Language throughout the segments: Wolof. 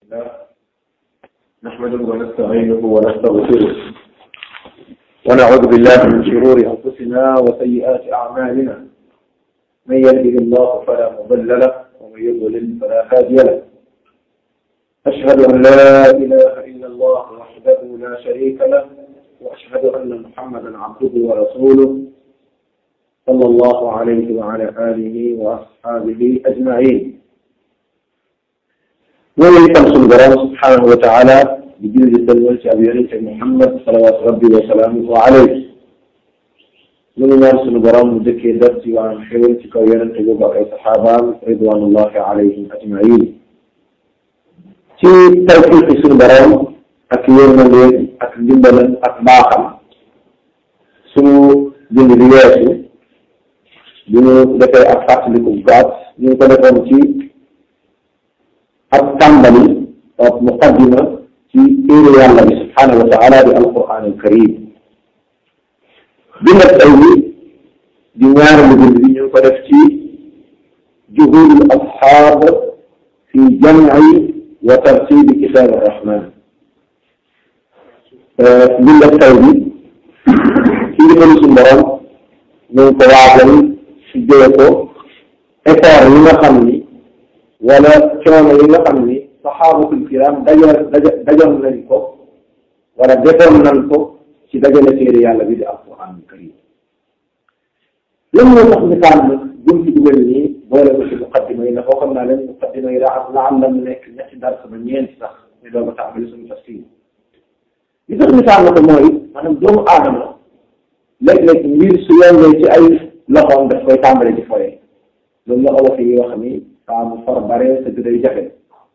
نحمده ونستعينه ونستغفره ونعوذ بالله من شرور أنفسنا وسيئات أعمالنا من يهده الله فلا مضل له ومن يضلل فلا هادي له أشهد أن لا إله إلا الله وحده لا شريك له وأشهد أن محمدا عبده ورسوله صلى الله عليه وعلى آله وأصحابه أجمعين ñooñu itam suñu borom subhanahu wa taala di julli di sëlmal ci ab yonente Muhammad salawaatu rabbi wa salaamuhu alayhi ñu ngi ñaan suñu borom mu dëkkee def ci waan xewal ci kaw yonente boobu ak ay saxaabaam ridwanullahi alayhim ajmain ci tawfiqi suñu borom ak yërmandeem ak ndimbalam ak baaxam suñu bind bi weesu bi ñu defee ak fàttaliku bu gàtt ñu ngi ko defoon ci ak tàmbali ak muqaddima ci téere yàlla bi subhanahu wa taala di alquran alkarim bi nag tey bi di ñaareelu bind bi ñu ngi ko def ci juhud al ashab fi jamci wa tartibi kitab arrahman bi nag tey bi ci ndigalu suñu borom ñu ngi ko waajal si jële ko effort yi nga xam ni wala coono yi nga xam ni saxaabatul kiram dajoon dajoon nañ ko wala defoon nañ ko ci dajale téere yàlla bi di alquran karim lan moo tax ñu tànn bunti bu mel nii boole ko ci muqaddima yi ndax waxoon naa leen muqaddima yi daa la am la mu nekk ñetti dars ba ñeenti sax ñu doog a tàmbali suñu tafsir li tax ñu tànn ko mooy maanaam doomu aadama léeg-léeg mbir su yombee ci ay loxoom daf koy tàmbale ci foye loolu la olof yi wax ni saa mu for bare te du day jafe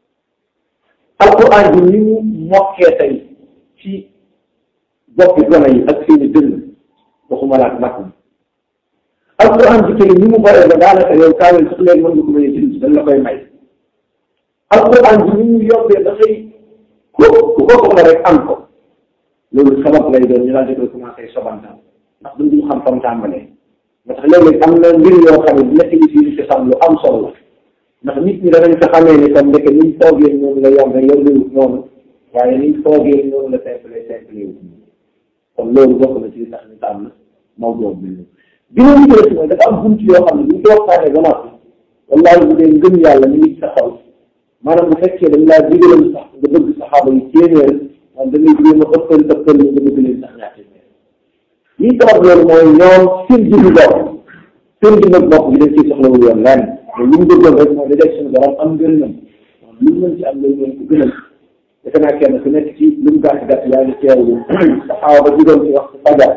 alquran bi ni mu mokkee tey ci boppi gone yi ak seeni dënn waxuma la ak mag mi alquran bi tey ni mu bare ba daanaka yow kaamel sax léegi mën nga ko mën a jënd dañ la koy may alquran bi ni mu yombee dafay ku ku ko soxla rek am ko loolu sabab lay doon ñu daal di koy commencé sobantal ndax duñ duñ xam fam tàmbalee moo tax léeg-léeg am na mbir yoo xam ne dina indi fii ci sam lu am solo la ndax nit ñi danañ ko xamee ni comme ndeke niñ foogee noonu la yombe yombiwut noonu waaye niñ foogee noonu la simple simple wut kon loolu bokk na ci li tax ñu tànn mawduu bi bi ñu jëlee si mooy dafa am bunt yoo xam ne buñ ko waxtaanee ba noppi wallaahi bu dee ngëm yàlla mi ngi ci sa xol maanaam bu fekkee dañ laa digalal sax nga bëgg saxaaba yi téeméer man da ngay jéem a ëppal ëppal ñu nga bëgg leen sax ñaar téeméer lii sabab loolu mooy ñoom seen jiwu bopp seen jiwu bopp bi dañ ciy soxlawul yoon lenn mais li ñu bëggoon rek mooy da def suñu borom am ngërëmam lu mu mën ci am loolu mooy ko gënal defe naa kenn ku nekk ci lu mu gàtt gàtt yaa ngi teewlu saxaaba ba jugoon ci waxtu fajar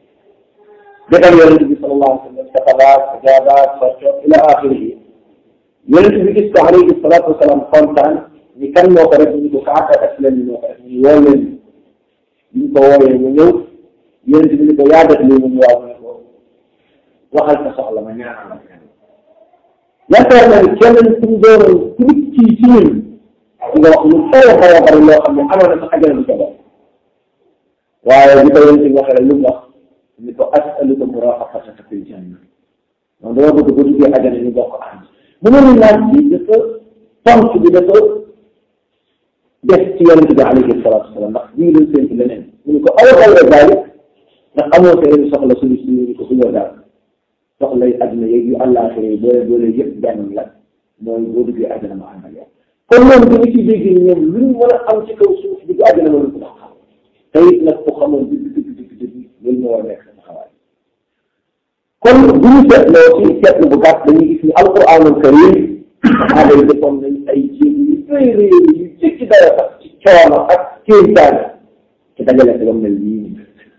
defal yonent bi sallallahu alayhi wa sallam saxalaat sajaabaat sarcoot ila axirihi yonent bi gis ko alayhi salaatu wasalaam kontaan ni kan moo ko def ñu ko kaaka aslam moo ko def ñu woo leen ñu ko wooyee mu ñëw yonent bi ni ko yaa def lii mu waaw mu ne ko waxal sa soxla ma ñaanal la yaakaar naa ne kenn suñu doon nit ci ci ñun nga wax lu xaw a xaw a bari loo xam ne amoon na sax ajana du ko def waaye bi ko yonent bi waxee lu mu wax ni ko asaluka murafaqataka fil janna donc dama bëgg ba duggee ajana ñu bokk ànd mu ne ni laaj bi dafa tontu bi dafa def ci yonent bi alayhi salaatu wasalaam ndax ñu ngi doon séntu leneen mu ne ko aw xayra dalik ndax amoo sa yeneen soxla suñu suñu ni ko suñoo daal soxla yi àdduna yeeg yu àllaaxira yi boole boole yëpp benn la mooy boo duggee àddina ma ànd ak yow kon loolu dañu ciy dégg ñoom lu ñu mën a am ci kaw suuf dugg àddina ma ko ndax xam te it nag ku xamoon dëgg dëgg dëgg dëgg loolu moo war a nekk sama xawaay kon bu ñu seetloo ci seetlu bu gàtt dañuy gis ni alquranul karim saxaaba yi defoon nañ ay jéeg yu rëy rëy yu jëkki dara sax ci coono ak kéemtaan ci dajale ko ba mel nii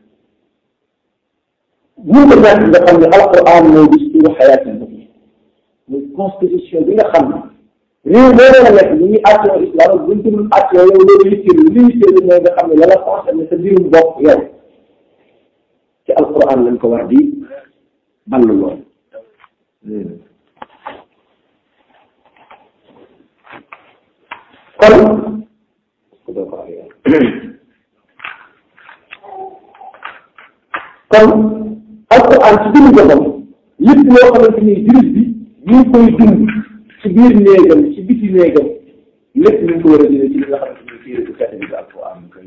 bu ko ñàkk nga xam ne alquran mooy dusturu xayaat yi muy constitution bi nga xam ne réew moo mën a nekk ñu ngi àttoo islam buñ ko dul àttoo yow loolu yitteel li yitteel mooy nga xam ne la la concerné sa mbirum bopp yow ci alquran lañ ko war di ball lool kon kon alquran ci biir boppam lépp loo xamante ni jullit bi ñu ngi koy dund ci biir néegam ci biti néegam lépp ñu ko war a jëlee ci li nga xamante ni téere bu tedd bi alquran kay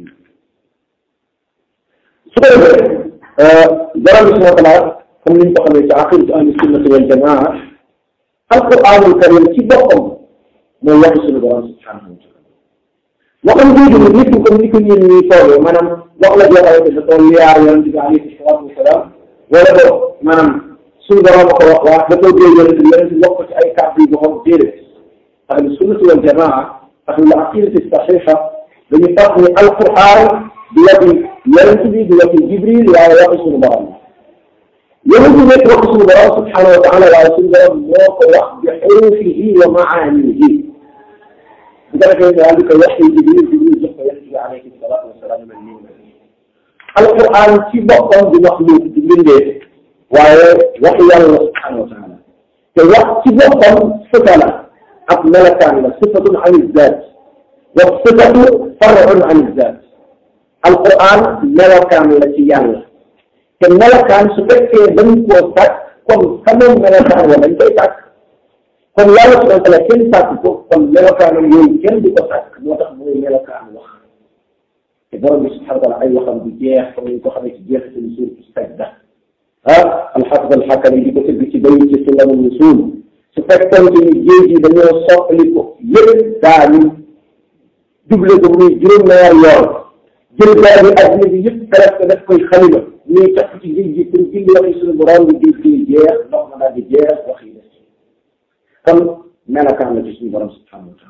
su ko defee borom bi subhanahu wa taala comme ni ñu ko xamee ci aqidatu ahli sunnati wal jamaa alquranul karim ci boppam mooy waxi suñu borom subhanahu wa taala waxam jooju nag nit comme ni ko ñeen ñuy toogee maanaam wax la joo xamante ne doon liyaar yonent bi alayhi salaatu wasalaam wala boog maanaam suñu borom ko wax waa da koo dee yonent bi yonent bi wax ko ci ay kàddu yu boppam déedéet ahlu sunnati wal jamaa ahlu aqidati saxiixa dañu tax ni alquran di waxi yonent bi di waxi jibril waaye waxi suñu borom yonent bi nekk waxi suñu borom subhanahu wa taala waaye suñu borom moo ko wax bi xurufihi wa maanihi bu ko defee daal di ko waxi jibril jibril jox ko yonent bi alayhi salaatu wasalaam mel nii alquran ci boppam di wax lu di bindee waaye waxi yàlla subhanahu wa taala te wax ci boppam sifa la ak melakaan la sifatun an izzaat wa sifatu far'un an izzaat alquran melokaan la ci yàlla te melokaan su fekkee dañ koo sàkk kon xamoon melokaan wa dañ koy sàkk kon yàlla subhanahu wa taala kenn sàkk ko kon melokaanam yooyu kenn du ko sàkk moo tax mooy melokaan wax te borom bi subhanahu wa taala ay waxam du jeex comme ni ko xamee ci jeexitalu suuratu sajda ah alxafid alxakami di ko tëgg ci bayu ci sunnanu nusul su fekkoon ci ni géej gi dañoo soppali ko yëpp daañu duble ko muy juróom-ñaar yoon jël gaal bi adduna bi yëpp presque daf koy xalima ñuy tax ci géej gi pour jindi waxi suñu borom bi géej gi jeex ndox ma daal di jeex wax yi des kon melakaan la ci suñu borom subhanahu wa taala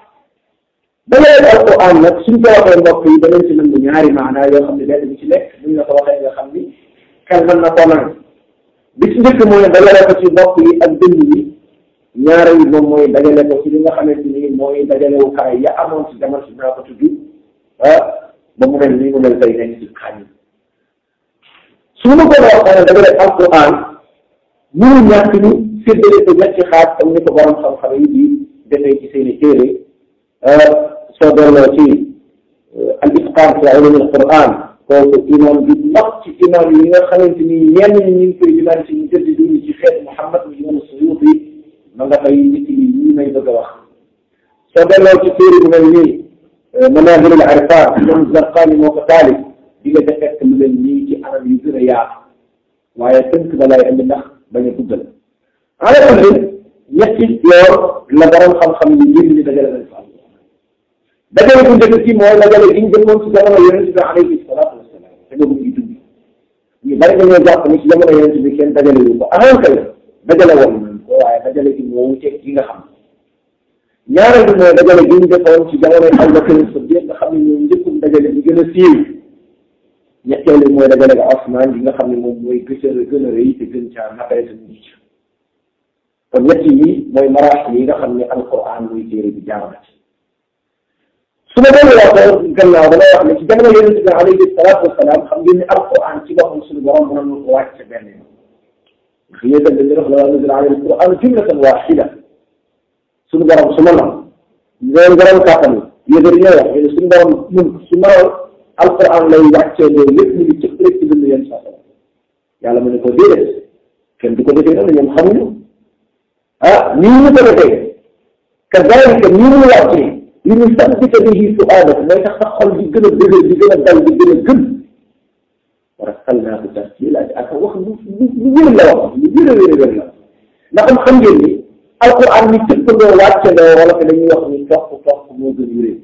ba léegi alquran nag suñ ko waxee mbokk yi danañ ci nangu ñaari maanaa yoo xam ne benn bi ci nekk buñ la ko waxee nga xam ni xel mën na ko nang bi ci njëkk mooy dajale ko ci mbokk yi ak dënn yi ñaareel bi moom mooy dajale ko ci li nga xamante ni mooy dajalewukaay ya amoon ci jamono si naa ko tudd ah ba mu mel nii mu mel tey nekk ci xañ su ma ko waxee dajale alquran mënu ñàkk ñu séddale ko ñetti xaaj comme ni ko borom xam-xam yi di defee ci seen i téere soo delloo ci al itqaan fi ulum al quran kooku imam bi mag ci imam yi nga xamante ni ñenn ñi ñu ngi koy dinaan ci ñu jënd dund ci xeet Muhammad mu imam Suyuti ma nga fay nit yi ñii may bëgg a wax soo delloo ci téere bu mel nii manazil al arfan imam Zarqani moo ko taalif di nga defekk lu leen nii ci anam yu gën a yaatu waaye tënk ba lay andi ndax bañ a guddal ala kulli ñetti yoor la borom xam-xam yi ngir ñu dajale nañ fa dajale bu njëkk ci mooy dajale gi ñu jëmoon ci jamono yonente bi alayhi salaatu wasalaam te boobu ngi dund ñu bari dañoo jàpp ni ci jamono yonente bi kenn dajale wu ko ahan kay dajale woon nañ ko waaye dajale gi moo wuteeg gi nga xam ñaareel bi mooy dajale gi ñu defoon ci jamono Abu Bakr Siddiq nga xam ne ñoom njëkkum dajale bi gën a siiw ñetteel bi mooy dajale ga Osman bi nga xam ne moom mooy gëcë gën a rëy te gën caa naqare te mucc kon ñett yi mooy maraax yi nga xam ne alquran muy téere bi jaar na ci su ma doon waxee gannaaw damay wax ne ci jamono yonente bi alayhi salaatu wasalaam xam ngeen ne alquran ci boppam suñu borom mën na ko wàcc benn yoon ndax yéen tamit dañuy wax la nazala alayhi alquran jumlatan waxida suñu borom su ma nam loolu borom kàttan yéen ñooy wax yéen suñu borom ñun su ma alquran lay wàccee loolu lépp ñu ngi cëpp rek ci dund yéen saa yàlla mu ne ko déedéet kenn du ko defee noonu ñoom xamuñu ah nii ñu ko defee kazalika nii mu wàccee li ñu sabbita bihi fu'aadak mooy tax sa xol di gën a dëgër di gën a dal di gën a gëm wa rattalnaahu tartiila ak wax lu lu wér la wax lu wér a wér a wér la ndax am xam ngeen ni alquran ni tëpp loo wàcce loo wala te dañuy wax ni topp topp moo gën wéree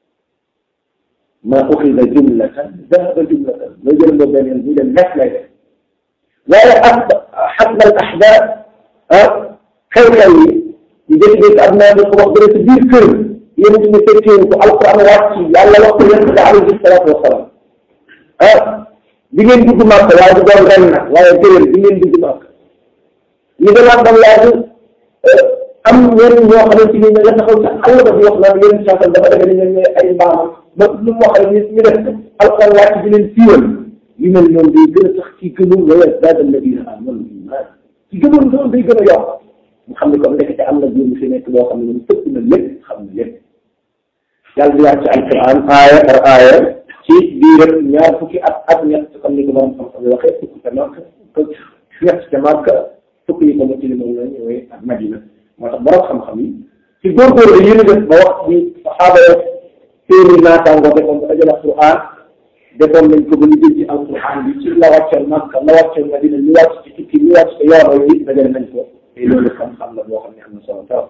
maa uxida jumlatan dahaba jumlatan loo jël loo benn yoon bu dem nekk lay def waaye ak xasbal ahdaat ah xew-xew yi ñu jékki-jékki am naa ko wax dëgg ci biir kër yéen ñu fekkee ko alquran wàcc yàlla wax ko yonent bi alayhi salaatu wasalaam ah bi ngeen dugg màkk waaye du doon ren nag waaye déwén bi ngeen dugg màkk ñu demaat ba laaj am ñenn ñoo xamante ni nga taxaw ci àll ba di wax naan yéen sànqal dafa defe ni ñoom ñooy ay mbaamam ba lu mu wax rek ñu def alquran wàcc di leen siiwal yu mel noonu day gën a tax ci gëmul wa yazdaada alladina amanu iman ci gëmul noonu day gën a yokk mu xam ne comme ndekete am na góor mu fi nekk boo xam ne moom tëpp na lépp xam na lépp yàlla di wàcc alquran aaya par aaya ci biir ñaar fukki at ak ñett comme ni ko borom xam-xam waxee fukki ca Makka ñett ca Makka fukki yi ko ma ci li moom la ñëwee ak Madina moo tax borom xam-xam yi ci góorgóorlu yi ñu def ba wax ni saxaaba ya seeni naataango defoon ba dajale alquran defoon nañ ko ba ñu jël ci alquran bi ci la wàccal Makka la wàccal Madina ñu wàcc ci tukki ñu wàcc ci yoon yi dajale nañ ko te loolu xam-xam la boo xam ne am na solo trop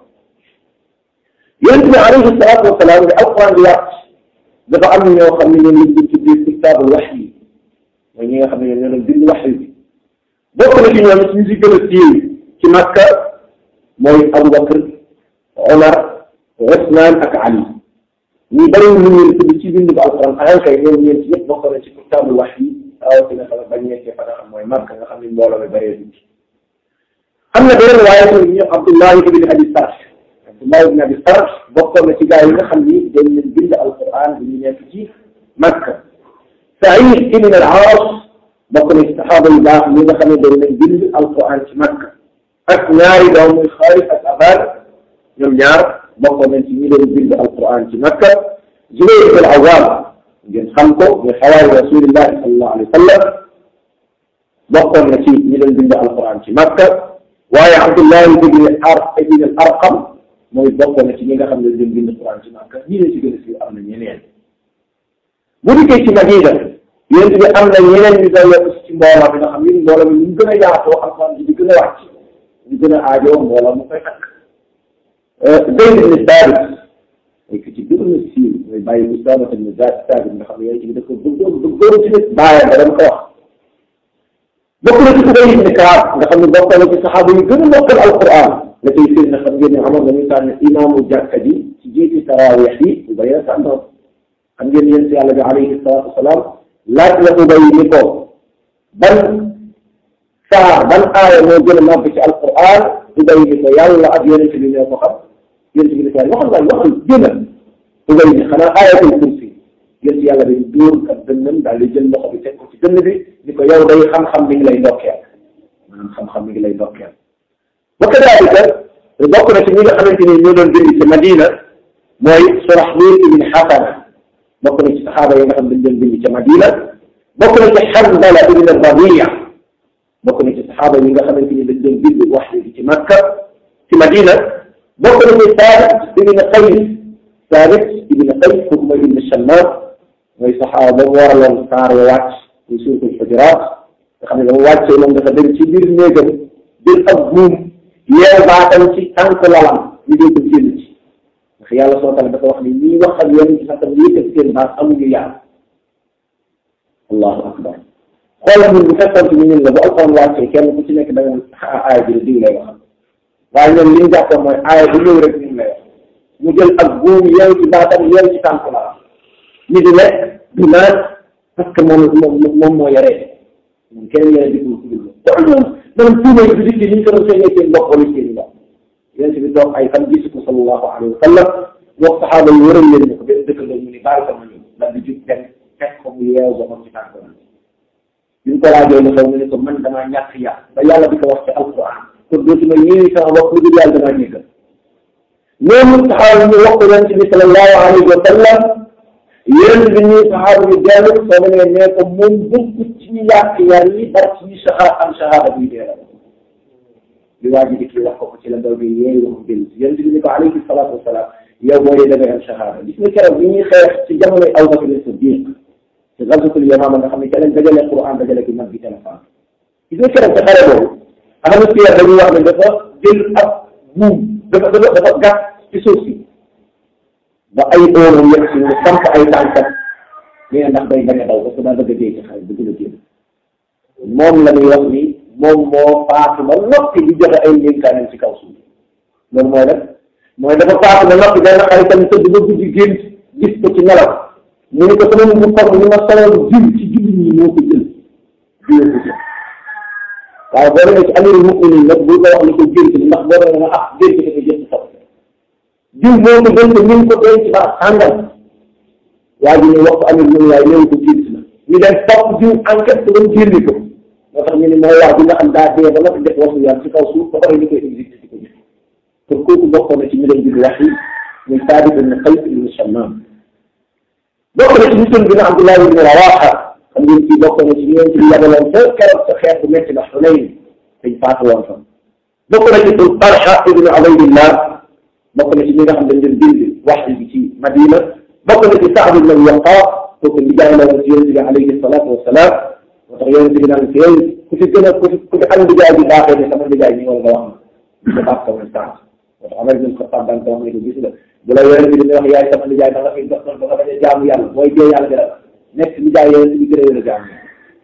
yonent bi alayhi salaatu wasalaam ne alquran bi wàcc dafa am ñoo xam ne ñoom lañ doon tuddee kitaabul wax yi mooy ñi nga xam ne ñoom ñoo doon bind wax yi bokk na ci ñoom ñu si gën a siiw ci Makka mooy Abubakar Omar Usmaan ak Ali ñi bariwul lu ñu tudd ci bind ba alquran ahankay ñoom ñeent ñëpp bokk na ci kitaabul wax yi rawatina fa bañ nekkee fa nga xam mooy Makka nga xam ne mbooloo mi bëree dugg am na beneen waaye tamit ñu Abdullahi ibn Abi Sarh Abdullahi ibn Abi Sarh bokkoon na ci gaa yi nga xam ni dañ leen bind alquran bi ñu nekk ci Makka Saïd ibn al-Aas bokk na ci saxaaba yu baax ñi nga xam ne dañ leen bind alquran ci Makka ak ñaari doom muy Xaalid ak Aban ñoom ñaar bokkoon nañ ci ñi leen bind alquran ci Makka Zubayr ibn al-Awwam ngeen xam ko muy xawaari rasulillahi sallallahu alayhi wa sallam bokkoon na ci ñi leen bind alquran ci Makka waaye Abdullahi ibn ar ibn al Arqam mooy bokkoon na ci ñi nga xam ne dañ bind alquran ci Makka ñi leen ci gën a siiw am na ñeneen bu dikkee ci Madina yéen bi am na ñeneen ñu doon yokk ci mbooloo bi nga xam ni mbooloo bi ñu gën a yaatoo alquran bi di gën a wàcc ñu gën a aajoo mbooloo mu koy takk Zayd ibn Thabit mooy ki ci gën a siiw mooy bàyyi Usaama ibn Thabit nga xam ne yéen ci da ko bëggoon bëggoon ci nit bàyyam ba dama ko wax bokk na ci Ubay ibn Kaab nga xam ne bokk na ci saxaaba yu gën a mokkal alquran la cay seen na xam ngeen ne amoon nañu tànn imaamu jàkka ji ci jiiti tarawih yi Ubay la tànnoon xam ngeen yéen si yàlla bi alayhi salaatu wasalaam laaj la Ubay ni ko ban saar ban aaya moo gën a màgg ci alquran Ubay ni ko yàlla ak yonent bi ñoo ko xam yonent bi ni ko waxal waay waxal gën a Ubay ni xanaa aayatul kursi yéen si yàlla bi dóor ak dënnam daal di jël loxo bi teg ko ci dënn bi ni ko yow day xam-xam mi ngi lay ndokkeel maanaam xam-xam mi ngi lay ndokkeel wa kadalika bokk na ci ñi nga xamante ni ñoo doon bind ci Madina mooy Surahbil ibn Hasana bokk na ci saxaaba yi nga xam dañ doon bind ci Madina bokk na ci Hanzala ibn Rabi'a bokk na ci saxaaba yi nga xamante ni dañ doon bind wax bi ci Makka ci Madina bokk na ci Saabit ibn Qays Saabit ibn Qays kooku mooy ibn Shammas mooy saxaaba ba mu waraloon saar wa wàcc muy suuratul Hujuraat nga xam ne ba mu wàccee moom dafa dem ci biir néegam jël ab buum yeew baatam ci tànk lalam ñu dee ko génn ci ndax yàlla soo taala dafa wax ni ñii wax ak yéen ci sax tam yëkkat seen baat amuñu yàlla allahu akbar xoolal ñun bu fekkoon ci ñun la bu alxuraan wàccee kenn ku ci nekk da nga aaya bi diw lay wax waaye ñoom li ñu jàppoon mooy aaya bu ñëw rek ñu lay wax mu jël ak buum yeew ci baatam yeew ci tànk lalam ñu di lekk di naan parce que moom moom moom moo yaree moom kenn yore di ko dugg te am na maanaam tuuma yi di ni ñu ko doon feeñee seen mbokk wala seen mbokk yéen bi toog ay fan gisu ko sallallahu alayhi wa sallam wax saxaaba yi wëral leen ne ko benn dëkk la ñu ni bàyyi ko ma ñëw daal di jug dem fekk ko mu yeew ba moom ci tànk la bi ñu ko laajee lu xew mu ne ko man damaa ñàkk yar ba yàlla di ko wax ci alquran kon dootuma yéene sama bopp lu dul yàlla damaa ñëkkal ñooñu saxaaba ñu wax ko yonent bi sallallahu alayhi wa sallam yéen bi ñuy saxaaba yu dellu soo demee nee ko moom bokkut ci ñu yàq yar yi bar ci ñu saxaar am saxaaba buy dee la li waa ji di kii wax ko ko ci la ndaw bi yeeyu wax dellu si yéen bi ni ko alayhi salaatu wasalaam yow boo dee da ngay am saxaaba gis nga keroog bi ñuy xeex ci jamonoy Abu Bakr Siddiq ci gazwatul Yamaama nga xam ne ca lañ dajale Quran dajale gi mag bi téléphone gis nga keroog ca xare boobu ahlu siyar dañuy wax ne dafa jël ab buum dafa dafa dafa gàtt ci suuf si ba ay óoram yegg si mu samp ay tànkat nee ndax day bañ a daw parce que daa bëgg a dee ci xare bëgg la génn moom la ñuy wax ni moom moo faatu ba noppi di joxe ay ndénkaanam ci kaw suuf loolu mooy def mooy dafa faatu ba noppi benn xaritam tëdd ba guddi génn gis ko ci nelaw mu ni ko sama bu xor ni ma soloon jiw ci jullit ñi moo ko jël jiw ko jël waaw boo demee ci amirul muminin nag bu ko wax ni ko gént ndax boo demee nga ah gént dafa jël saw jiw moo ko gént ñu ngi ko denc ba sàngal waa ji ñu wax ko amirul muminin waaye néew ko gént na ñu dem topp jiw enquête ba mu génne ko moo tax ñu ne mooy wax bi nga xam daa dee ba nga def wasu yàlla ci kaw suuf ba pare ñu koy exécuté di ko jëf kon kooku bokkoon na ci ñu leen di wax yi muy Saabit ibn Qays ibn Shammaam bokk na ci mission bi nga Abdullah ibn Rawaha xam ngeen kii bokk na ci ñoom ci yabaloon sa keroog sa xeex bu métti ba Xunayn dañ faatu woon fa bokk na ci Talha ibn Ubaydillah bokk na ci ñi nga xam dañ leen bind wax bi ci Madina bokk na ci Saad ibn Abi Waqqas kooku nijaay la woon ci yonent bi alayhi salaatu wasalaam moo tax yonent bi naan fi ku fi gën a ku fi ku fi am nijaay bi baaxee ne sama nijaay ñi wala nga wax ma dafa am sama Saad moo tax Amar ibn Xattaab daan ko wax ne ko gis nga bu la yonent bi dina wax yaay sama nijaay da nga fi dox ba nga bañ a jaamu yàlla mooy jee yàlla dara nekk nijaay yonent bi gën a yën a jaamu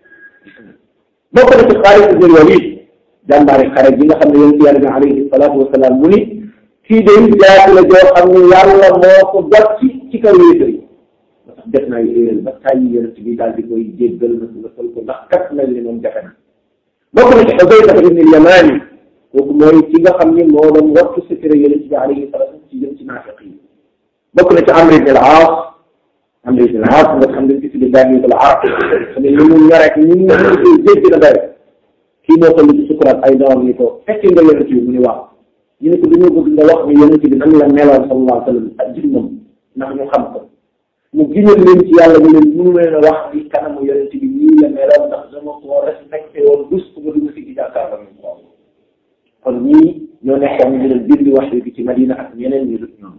bokk na ci Xaalid ibn Walid jàmbaari xare gi nga xam ne yonent yàlla bi alayhi salaatu wasalaam mu ni kii de jaati la joo xam ne yàlla moo ko jot ci ci kaw yéefar yi ba tax def naa yéeral ba tàyyi yonent bi daal di koy jéggal na ko lëkkal ko ndax kat mel ni moom jafe na bokk na ci Xudayfa ibn al-Yamani kooku mooy ki nga xam ni moo doon wattu secret yonent bi alayhi salaatu ci jëm ci naafiq yi bokk na ci Amr ibn al-Aas Amr ibn al-Aas nga xam ne ci tudde Daawud al-Aas xam ne ni mu ñor ak ni mu jéggi na day kii moo toll ci sukuraat ay doom ni ko fekki nga yonent bi mu ni waaw ñu ne ko dañoo bëgg nga wax ni yonent bi nan la meloon sallallahu alayhi wa sallam ak jëmmam ndax ñu xam ko mu giñal leen ci yàlla mu leen mënu leen a wax ni kanamu yonent bi nii la meloon ndax dama ko respecté woon dus ko ba dugg si gi jàkkaarloo ñu ko kon ñii ñoo nekkoon ñu leen bind wax bi ci Madina ak ñeneen ñu dut ñoom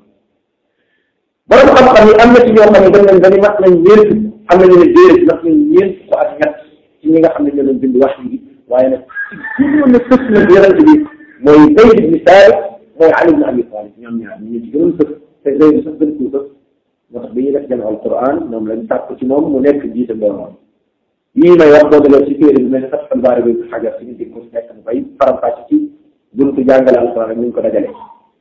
borom xam-xam yi am na ci ñoo xam ne dañ leen dañu mat nañ ñeent am nañu ne déedéet ndax ñun ñeent ko ak ñett ci ñi nga xam ne ñoo leen bind wax bi waaye nag ci gënoon a fës na yonent bi mooy Zayd ibn Saabit mooy Ali ibn Abi Talib ñoom ñaar ñu ci gënoon fës te Zayd sax gën koo fës moo tax bi ñuy def jàng alquran moom lañ sàkk ci moom mu nekk jiite mbooloo yii may wax boo delloo ci téere bi mel ne sax Fathul Baari bi xajar si nit ko nekk mu koy faram-fàcce ci buntu jàngale alquran ak ni ñu ko dajalee.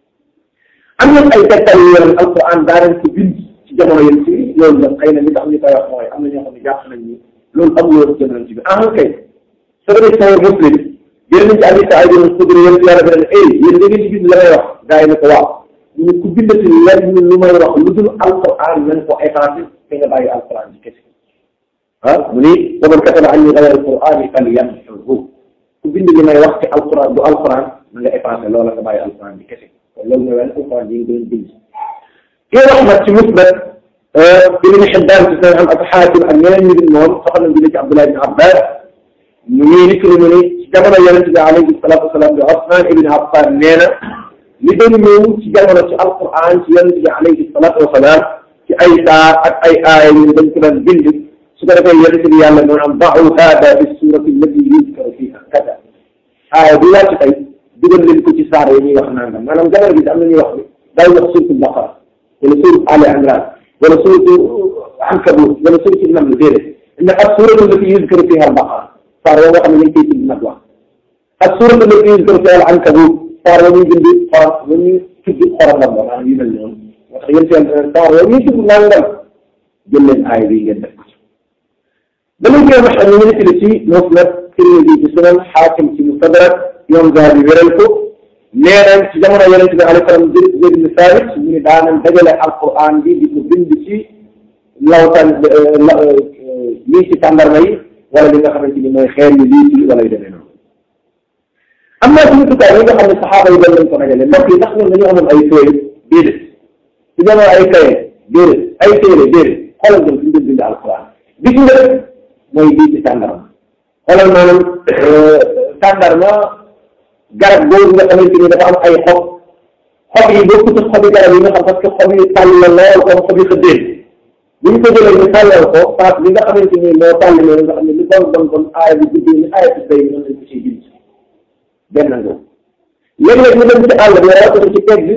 am nañ ay tegtal yu yoon alquran daanañ ko bind ci jamono yéen ci loolu nag xëy na li tax ñu koy wax mooy am na ñoo xam ne jàpp nañ ni loolu amul woon ci jamono ci bi ah kay soo demee sawar muslim yéen nañ ci Abi Saïd al-Xudri yéen yàlla bi ne eh yéen da ngeen di bind la may wax gars yi ne ko waaw ñu ku bindati lenn lu may wax lu dul alquran nañ ko effacé te nga bàyyi alquran ci kese ah mu ni wa man kataba anni ghayra alqurani falyamhhu ku bind li may wax ci alquran du alquran na nga effacé loola nga bàyyi alquran ci kese kon loolu mooy wane alquran yi nga doon bind kii wax nag ci musnad ibn Hibbaan ci seen am ak Xaakim ak ñeneen ñu dul moom soxal nañ jëlee ci Abdullah ibn Abbas ñu ngi nit mu ni ci jamono yonente bi alayhi salaatu wasalaam bi Usmaan ibn Affaan nee na li doon ñëw ci jamono ci alquran ci yonente bi alayhi salaatu wasalaam ci ay saa ak ay aaya ñu dañ ko daan bind su ko defee yonente bi yàlla noonu am da'u haada fi suurati allati yuzkaru fiiha kada aaya bi wàcc tey dugal leen ko ci saar yi ñuy wax nangam maanaam jamono bi am na ñuy wax ni daay wax suuratu Baqara wala suuratu Ali Imran wala suuratu Ankabut wala suuratu Naml déedéet inna as-suuratu allati yuzkaru fiiha al-Baqara saar yoo nga xam ne ñu ngi koy tudd nag wax ak suuratu allati yuzkaru fiiha al-Ankabut saar yoo ñuy bind xorom yoo ñuy tudd xorondam ba maanaam yu mel noonu moo tax yéen seen saar yoo ñuy tudd nangam jël leen aaya bi ngeen def ko ci dama koy wax ñu ngi nekk ci Musnad Tirmidi ci Sunan Xaakim ci Mustadrak yoon gaa bi wéral ko nee nañ ci jamono yonente bi alayhi salaam Zayd ibn Saabit ñu ne daanañ dajale alquran bi di ko bind ci lawtan lii ci tàndarma yi wala li nga xamante ni mooy xeer yi lii ci wala yu demee noonu am naa suñu tukaay yi nga xam ne saxaaba yi doon lañ ko dajale mbokk yi ndax ñoom dañoo amoon ay feuille déedéet su jamono ay kaye déedéet ay téere déedéet xoolal dem suñu bind alquran bi ci njëkk mooy lii ci tàndarma xoolal maanaam tàndarma garab boobu nga xamante ni dafa am ay xob xob yi bokkut ak xobi garab yi nga xam parce que xob yi tàll la lool comme xob yi xëddeen bu ñu ko jëlee ñu tàllal ko parce bi nga xamante ni moo tàll loolu nga xam ne lu bon bon bon aaya bi guddee ni aaya bi bay noonu lañ ko ciy bind benn nga léeg-léeg ñu dem ci àll bi rawatina ci pegg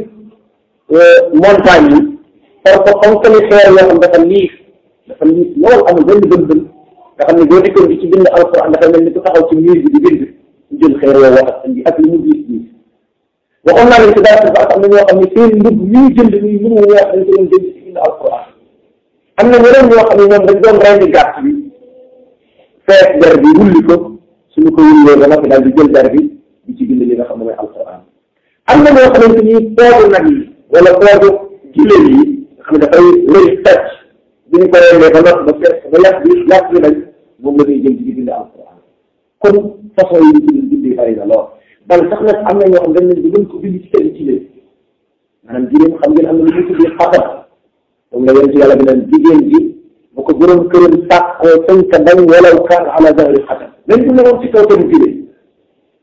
montagne yi par ko xam que ni xeer yoo xam dafa liif dafa liif lool amul benn bën bën nga xam ne boo dikkoon di ci bind alquran dafa mel ni ku taxaw ci miir bi di bind ñu jël xeer yoo wax ak indi ak li mu diis diis waxoon naa leen ci daal ba am na ñoo xam ne seen ndub ñu jënd ñu mënu weex dañ ko doon jënd ci bind alquran am na ñeneen ñoo xam ne ñoom dañ doon rendi gàtt bi fees der bi wulli ko suñu ko wullee ba noppi daal di jël der bi di ci bind li nga xam ne mooy alquran am na ñoo xamante ni poodu nag yi wala poodu giléem yi nga xam ne dafay rëy fecc bi ñu ko rendee ba noppi ba fees ba yàq bi yàq bi nañ moom la ñuy jël di bind alquran kon façon yi ñu ci bindee bari na lool bal sax nag am na ñoo xam dañ leen di gën ko bind ci kër jigéen maanaam jigéen xam ngeen am na lu ñu tuddee xatar moom la yonent yàlla bi naan jigéen ji bu ko borom këram sàkkoo sënka dañ walaw kaan ala zahri xatar même bu ne woon ci kaw tamit jigéen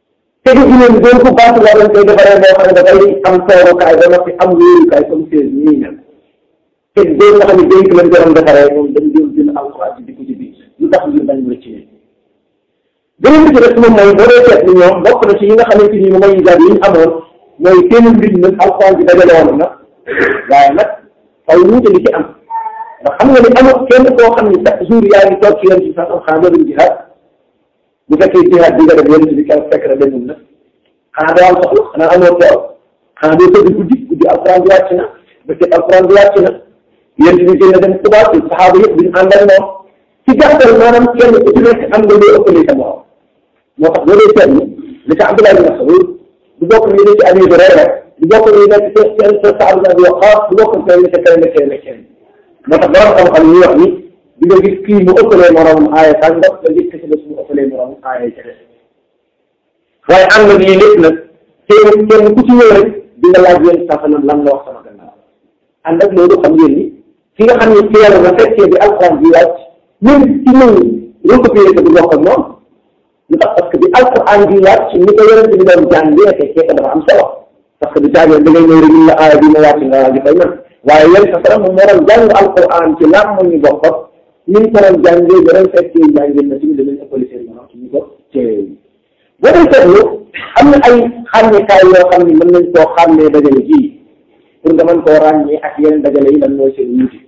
tegu giléem doon ko bant la dañ koy defaree boo xam ne dafay am toorukaay ba noppi am wéerukaay comme seen ñii ñan te doon nga xam ne dénk lañ ko doon defaree moom dañ doon jël alxuraan ci dikku ci biir lu tax ngir bañ rëcc ne beneen bi ci des moom mooy boo dee seet ni ñoom bokk na ci yi nga xamante ni mooy yisaat yi ñu amoon mooy seen mbir nag alxuraan bi dajale woon na waaye nag xaw wuute li ci am ndax xam nga ni amul kenn koo xam ni chaque jour yaa ngi toog ci yoon ci sax am xanaa dootul jihaad bu fekkee jihaad bi nga def yonent bi keroog fekk na demul na xanaa doo am soxla xanaa amoo tool xanaa doo tëdd guddi guddi alxuraan bi wàcc na bëccëg alxuraan bi wàcc na yonent bi génn dem Tuubaa ci saxaaba yëpp duñ ànd ak moom ci gàttal maanaam kenn ku ci nekk am nga loo ëppale sa morom moo tax boo dee seetlu li ca Abdullah bin Mas'ud du bokk ni ne ci Abi Hurayra du bokk ni nekk ci seen sa Saad bin Abi Waqqaas du bokk kenn ca kenn kenn kenn moo tax borom xam-xam yi wax ni di nga gis kii mu ëppalee moromam aaya sàngam nga gis ki si des mu ëppalee moromam aaya ca des waaye ànd ak lii lépp nag kenn kenn ku ci ñëw rek di nga laaj yéen sa lan la wax sama gannaaw ànd ak loolu xam ngeen ni ki nga xam ne teel na fekkee bi alxuraan bi wàcc même ci ñëw recopier ko du bokk ak moom lu tax parce que bi alxuraan bi wàcc ni ko yonent bi doon jàng bi fekkee ko dafa am solo parce que du caagee da ngay ñëw rek ñu la aaya bi ma wàcc nga di fay man waaye yéen sa salam moom moo doon jàng alxuraan ci lam mu ñu bokk ni ñu ko doon jàngee ba doon fekkee jàngee na ci ñu danañ ëppale seen morom ci ñu ko teewee boo dee seetlu am na ay xàmmekaay yoo xam ne mën nañ koo xàmmee dajale ji pour nga mën koo ràññee ak yeneen dajale yi lan mooy seen wuute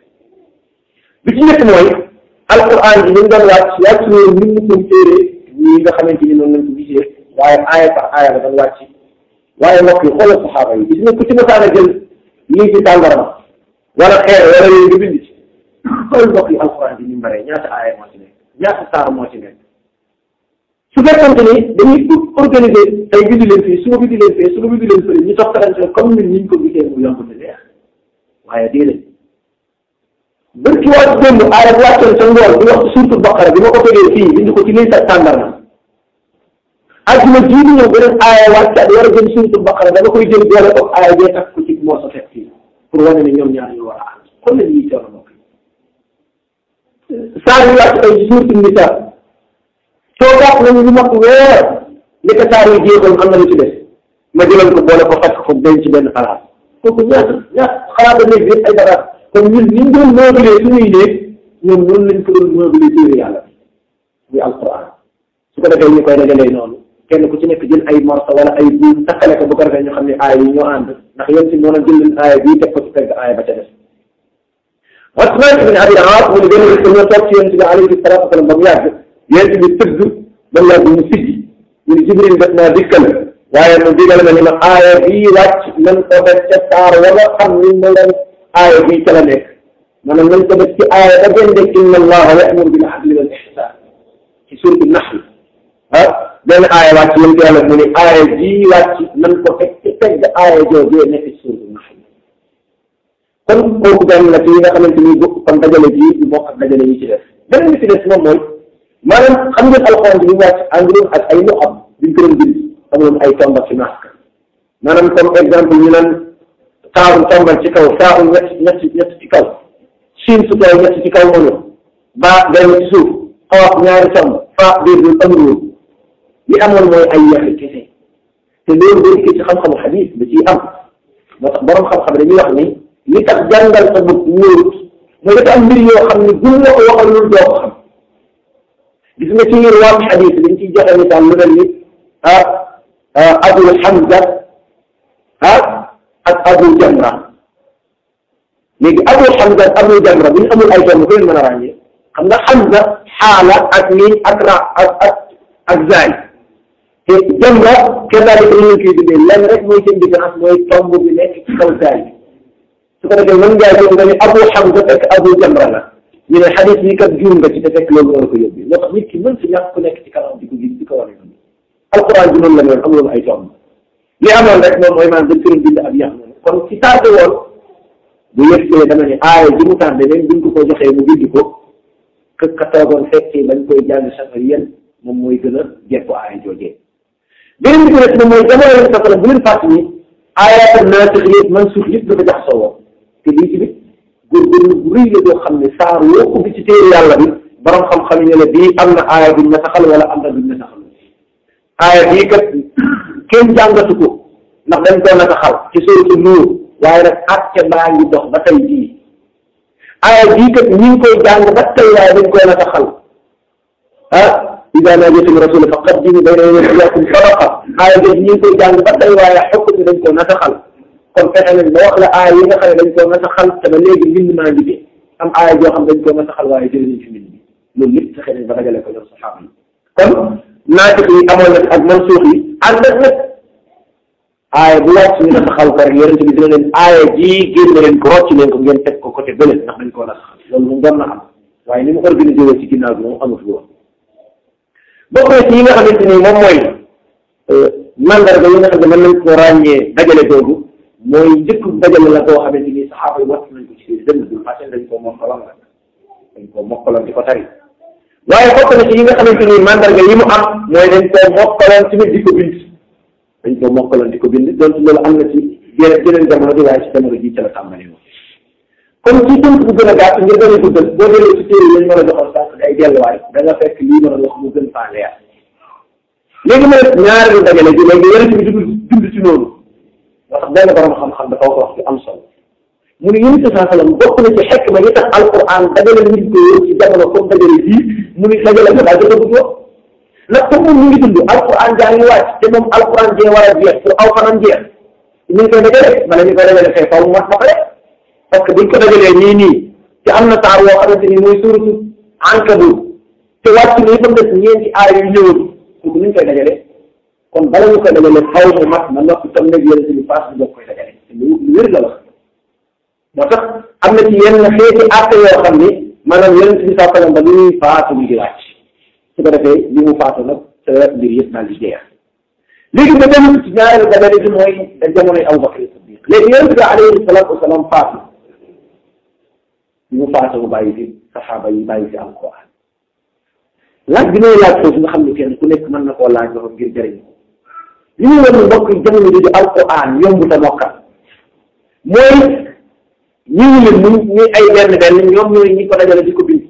bi ci njëkk mooy alquran bi ñu doon wàcc wàcc ñoom nit ñi koy téere ñi nga xamante ni noonu lañ ko gisee waaye aaya par aaya la doon wàcc waaye mbokk yi xoolal saxaaba yi gis nga ku ci mosaan a jël lii ci tàndarma wala xeer wala yooyu nga bind ci xool mbokk yi alquran bi ni mu baree ñaata aaya moo ci nekk ñaata saar moo ci nekk su fekkante ni dañuy organiser tey bind leen fii su ma bind leen fii su ma bind leen fële ñu toppalante comme ñun ñu ko gisee mu yomb na leer waaye déedéet bër ci wàcc démb aaya bu wàccoon sa ngoor bi wax ci suurtu baqara bi ma ko tegee fii bind ko ci lii sa tàndarma ajuma jii di ñëw beneen aaya wàccaat war a jëm suurtu baqara dama koy jël boole ko aaya bee tax ko ci moo sa fekk fii pour wane ne ñoom ñaar ñu war a ànd kon la ñuy coono mbokk saa yu wàcc tey ci suurtu nisaa soo gàtt nañu lu mat weer li ko saar yi jéegoon am na lu ci des ma jëloon ko boole ko fekk ko denc ci benn xalaat kooku ñaata ñaata xalaat ba néeg bi ay dara kon ñun ni ñu doon meublé suñuy néeg ñoom noonu lañ ko doon meublé téere yàlla bi muy alquran su ko defee ñu koy dajalee noonu kenn ku ci nekk jël ay morso wala ay buum takkale ko bu ko defee ñu xam ne aaya yi ñoo ànd ndax yéen si moo a jël leen aaya bii teg ko ci pegg aaya ba ca des Usmaan ibn Abi Aas mu ne benn bis dañoo toog ci yonent bi alayhi salaatu wa salaam ba mu yàgg yonent bi tëgg ba mu yàgg mu siggi ñu ne Jibril def naa dikkal waaye mu digal na ni ma aaya bii wàcc nañ ko def ca saar wala xam ni ma leen aaya bii ca la nekk maanaam nañ ko def ci aaya ba gën de inna allaha ya'muru bil adli wal ihsan ci suuratu nahl ah benn aaya wàcc yéen ci yàlla mu ne aaya bii wàcc nañ ko teg ci teg aaya joojee nekk ci suuratu nahl kon kooku benn la ci yi nga xamante ni bokk kon dajale ji du bokk ak dajale yi ci def beneen bi ci des moom mooy maanaam xam ngeen alxuraan bi ñu wàcc ànduloon ak ay mu am duñ ko doon bind amuloon ay tombal ci masque maanaam comme exemple ñu naan taaru tombal ci kaw saaru ñett ñett ñett ci kaw siin su kaw ñett ci kaw mënu baa benn ci suuf xoox ñaari tomb faa biir bi amul li amoon mooy ay yaxi kese te loolu boo dikkee ci xam-xamu xadiis da ciy am moo tax borom xam-xam dañuy wax ni li tax jàngal sa bopp wóorut mooy dafa am mbir yoo xam ne buñ la ko waxalul doo ko xam gis nga ci ngir waam xadis dañ ciy joxe misaal lu mel ni ah Abu Hamza ah ak Abu Jamra léegi Abu Hamza ak Abu Jamra bu ñu amul ay tomb ko leen mën a ràññee xam nga Hamza xaala ak miin ak ra ak ak ak zaay te Jamra kazaalika li ñu koy bindee lenn rek mooy seen différence mooy tomb bi nekk ci kaw zaay su ko defee mën ngaa jël nga ni Abu Hamza fekk Abu Jamra la ñu ne xadis yi kat juum nga ci te fekk loolu war a ko yóbbi moo tax nit ki mën si ñàkk ku nekk ci kanam di ko gis di ko wane noonu alquran bi noonu la noonu amuloon ay tomb li amoon rek moom mooy maanaam dañ ko bind ab yax noonu kon ci tardé woon bu yëgsee dama ne aaya ji mu tardé même buñ ko ko joxee mu bind ko que ka toogoon fekkee bañ koy jàng safar yéen moom mooy gën a jekku aaya joojee beneen bi ci des moom mooy jamono leen safara bu leen fàtt ni aayaatam naasix yëpp man suuf yëpp dafa jax soo te lii tamit góorgóorlu bu rëy la boo xam ne saar woo ko bi ci téere yàlla bi borom xam-xam yi ne la bii am na aaya buñ nasaxal wala am na buñ nasaxal aaya bii kat kenn jàngatu ko ndax dañ koo naka xal ci suuratu Nuur waaye nag àtte baa ngi dox ba tey jii aaya jii kat ñi ngi koy jàng ba tey waaye dañ koo naka xal ah idaa naajaytum rasuula faqaddimu bayna yadaykum sadaqa aaya jooju ñi ngi koy jàng ba tey waaye xukk bi dañ koo naka xal kon fexe nañ ba wax la aaya yi nga xam ne dañ koo naka xal te ba léegi mbind maa ngi fi am aaya joo xam dañ koo naka xal waaye jëlee nañ fi mbind bi loolu lépp fexe nañ ba dajale ko ñoom saxaaba yi kon naatiq yi amoon na ak mansuux yi ànd ak nag aaya bu wàcc ñu dafa xaw ko rek yonente bi dina leen aaya jii génn leen ko rocc leen ko ngeen teg ko côté bële ndax dañ koo naka xal loolu moom doon na am waaye ni mu organisé woo ci ginnaaw bi moom amatu woon bokk na ci yi nga xamante ni moom mooy mandarga yi nga xam ne mën nañ ko ràññee dajale googu mooy njëkk dajale la koo xamante ni saxaaba yi wàcc nañ ko ci seen dënn dul parce que dañ koo mokkaloon rek dañ koo mokkaloon di ko tari waaye bokk na ci yi nga xamante ni mandarga yi mu am mooy dañ koo mokkaloon tamit di ko bind dañ koo mokkaloon di ko bind donc loolu am na ci yeneen yeneen jamono bi waaye ci jamono ji ca la tàmbali woon comme ci tënk bu gën a gàtt ngir gën a guddal boo délee ci téere yi lañ mën a joxoon sànq ay delluwaay da nga fekk lii mën a wax mu gën faa leer léegi ma def ñaareelu dajale bi léegi yonent bi dund dund ci noonu moo tax benn borom xam-xam dafa ko wax ci am solo mu ne yonent saa sallam bokk na ci xekk ma yi tax alquran dajale nit ko ci jamono comme dajale bii mu ni dajale ko daal dafa bëgg ndax comme moom ñu ngi dund alquran jaa ngi wàcc te moom alquran jee war a jeex pour aw fanam jeex ñu ngi koy dajale bala ñu koy dajale fee faw mu mat ba pare parce que buñ ko dajalee nii nii te am na saar woo xamante ni mooy suuratu Ankabut te wàcc ni itam des ñeenti aay yu ñëwul pour nuñ koy dajale kon bala ñu koy dajale faw mu mat na noppi tam nag yéen si paas bi doog koy dajale lu lu wér la wax moo tax am na ci yenn xeeti àtte yoo xam ni maanaam yéen si saa sallam ba li ñuy faatu bi di wàcc su ko defee li mu faatu nag sa mbir yëpp daal di jeex léegi ba dem ci ñaareelu dajale bi mooy da jamonoy Abu Bakr Siddiq léegi yonent bi alayhi salaatu wasalaam faatu ñu faatu mu bàyyi fi saxaaba yi bàyyi fi alquran laaj bi may laaj foofu nga xam ne kenn ku nekk mën na koo laaj loxo ngir jëriñ li ñu wan mbokk yi jamono ji di alquran yomb ta mokkal mooy ñi ngi leen ñu ñuy ay benn benn ñoom ñooy ñi ko dajale di ko bind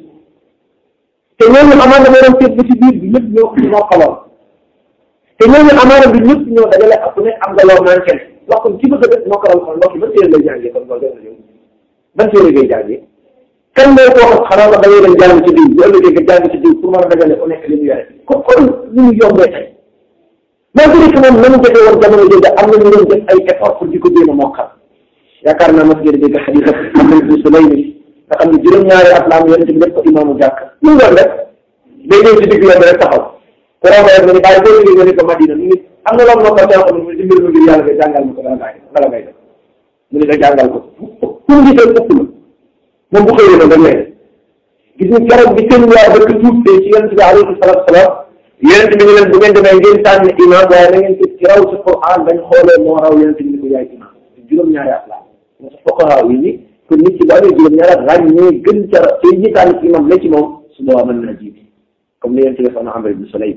te ñooñu amaana moo doon seet ba ci biir bi ñëpp ñoo ko mokkaloon te ñooñu amaana bi ñëpp ñoo dajale ak ku nekk am nga loo manqué wax kon ci bëgg a def mokkalal kon mbokk yi ban téere lay jàngee kon loolu def na ban téere ngay jàngee kan moo ko wax xanaa da ngay dem jàng ci diw bu ëllëgee nga jàng ci diw pour mën a dajale ku nekk li mu yore kon kon li mu yombee tey malgré que moom na mu defee woon jamono jooju am na ñu doon def ay effort pour di ko jéem a mokkal yaakaar naa mas ngeen dégg xadis ak Amr ibn Sulaym nga xam ne juróom-ñaari at la am yonent bi def ko imaamu jàkk lu mu doon def day ñëw ci digg yoon rek taxaw ku romb rek nga ni bàyyi boo liggéey nga ni ko Madina mu ngi am na loolu mokkal too xam ne mu ci mbir mu ngir yàlla nga jàngal ma ko dala ngay dala ngay def mu ne nga jàngal ko fu mu gisee ëpp la moom bu xëyee noonu rek lay gis nga keroog bi seen waa dëkk tuutee ci yonent bi alayhi salaatu salaam yonent bi ñu leen bu ngeen demee ngeen tànn imam waaye na ngeen ko ci raw ci Quran bañ xoolee moo raw yonent bi ni ko yaay imam juróom-ñaari at la moo tax fuqahaa yi ni kon nit ki bu amee juróom-ñaari at ràññee gën ca tey ñi tànn ci imam la ci moom su boobaa mën naa jiite comme ni yonent bi defoon na Amr ibn Sulaym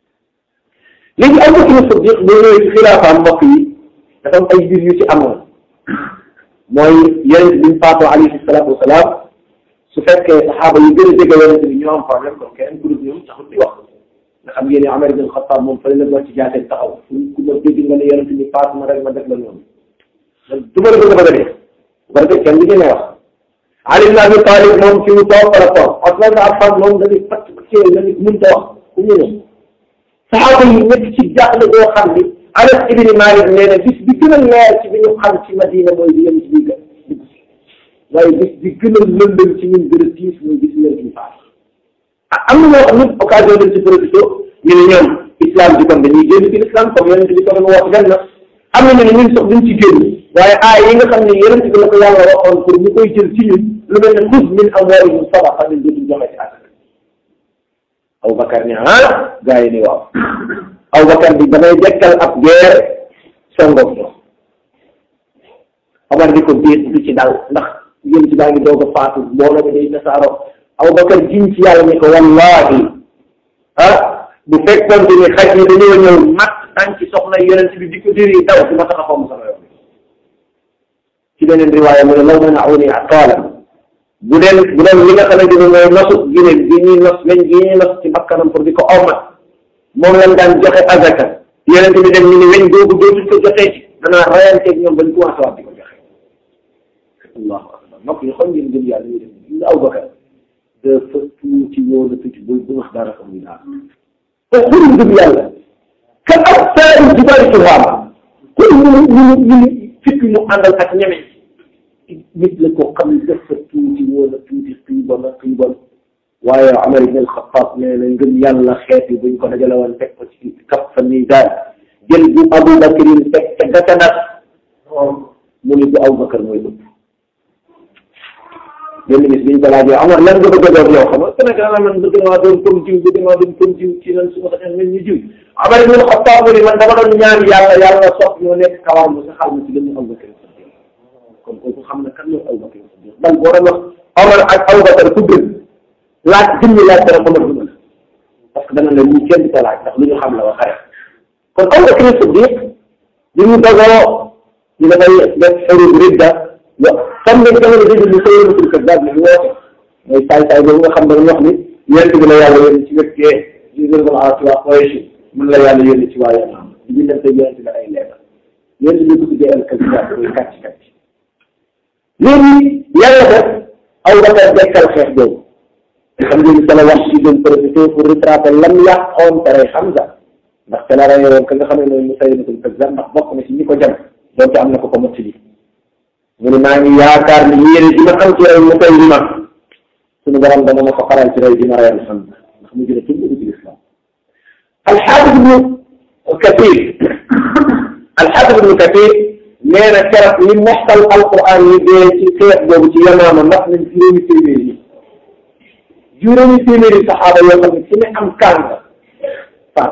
léegi Abu Bakr Siddiq boo ñëwee ci xilaafaam mbokk yi dafa am ay mbir yu ci amoon mooy yonent bi mu faatoo alayhi salaatu wasalaam su fekkee saxaaba yi gën a jege yonent bi ñoo am problème kon keneen ku dul ñoom taxul di wax nga xam ngeen ne Umar ibn Xattaab moom fële la doon ci jaatee taxaw fu ku ma dégg nga ne yonent bi faatu ma rek ma def la noonu du ma la bëgg a bëgg a dee bu ko defee kenn du ñemee wax Ali ibn Abi Talib moom fi mu toog fa la toog Usmaan ibn Affan moom da di fatt ci la nit mënut a wax ku ñëwee saxaaba yi nekk ci jaaxle boo xam ni Anas ibn Malik nee na bis bi gën a leer ci bi ñu xam ci Madina mooy di yem ci biir dugg si waaye bis bi gën a lëndëm ci ñun gën a tiis mooy gis leen ci faat ah am na ñoo xam ne occasion lañ ci profité ñu ne ñoom islam bi kon dañuy génn ci l'islam comme yonent bi ko doon wax gan na am na ñu ne ñun sax duñ ci génn waaye aay yi nga xam ne yonent bi la ko yàlla waxoon pour ñu koy jël ci ñun lu mel ne xuz min amwaalihim sadaqa ñun dootuñ joxe ci asaka Abubakar ne ah gaa yi ni waaw Abubakar bi damay dekkal ab guerre songoog ñoom Omar di ko biir du ci dal ndax yéen ci baa ngi doog a faatu mbooloo mi day tasaaroo Abubakar jiñ ci yàlla ni ko wallahi ah bu fekkoon ni xaj yi dañoo ñëw mat tànk ci soxna yonent bi di ko diri daw si ma tax a fomm sama yoon ci beneen riwaaya mu ne law mana'uni aqaalan bu deen bu deen li nga xamante ni mooy nosu ginéen gi ñuy nos lañ gi ñuy nos ci bakkanam pour di ko omat moom lañ daan joxe azaka yonent bi dem ñu ne weñ googu dootul ko joxee ci danaa rayanteeg ñoom bañ commencé waat di ko joxe allahu akbar mbokk yi xam ngeen gëm yàlla ñu def ñu aw bakar dafa tuuti woon a tuuti bu bu wax dara xam ñu daal te xuri gëm yàlla ka ak saari jibaari tuhaama xuri ñu ñu ñu fit mu àndal ak ñeme nit la ko xam ne dafa tuuti woon a tuuti xiibon a xiibon waaye Umar ibn al-Khattab nee na ngëm yàlla xeet yi buñ ko dajale woon teg ko ci kaf fa nii daal jël bu Abu Bakr yi teg ca gatanat mu ni bu Abu Bakr mooy ëpp benn bis biñ ko laajee Omar lan nga bëgg a doon yow xam nga Sénégal la man bëgg naa doon comme jiw bëgg naa doon comme jiw ci nan su ma saxee mel ni jiw Omar ibn al-Khattab mu ni man dama doon ñaan yàlla yàlla sopp ñoo nekk kawar mu sa xal ma ci gën Abu Bakr kon kooku xam na kan mooy Abu Bakr bal boo doon wax Omar ak Abu Bakr ku gën laaj jëmmi laaj dara Omar du mën parce que dana la ñii kenn du ko laaj ndax lu ñu xam la ba xare kon Abu Bakr Siddiq li mu dogoo ñu dafay def xaru ridda wa xam nga jamono jooju ñu koy yëngu kër daal di woote mooy saay saay boobu nga xam ne dañuy wax ni yonent bi la yàlla yónni ci wet gee di gërëm a ci waa Quraysh mën la yàlla yónni ci waa Yaman di bindante yonent bi ay leetar yonent bi ko tuddee al kazibaat mooy kàcc kàcc léegi yàlla def Abu Bakar dekkal xeex boobu xam ngeen ni sala wax ci doon profité pour retracer lam yàqoon tere Hamza ndax te la rey woon ka nga xam ne mooy Musaylimatul Kazzaab ndax bokk na ci ñi ko jam donte am na ko ko mottali mu ne maa ngi yaakaar ni yéene ji ma am ci rey Musaylima suñu borom dama ma ko xaral ci rey di ma reyal Hamza ndax mu jële tudd ci lislaam alxaafis ibnu Kathir alxaafis ibnu Kathir nee na keroog li moxtal alquran yi dee ci xeex boobu ci Yamaama ndax nañ juróomi téeméeri yi juróomi téeméeri saxaaba yoo xam ne ci ne am kaan nga faat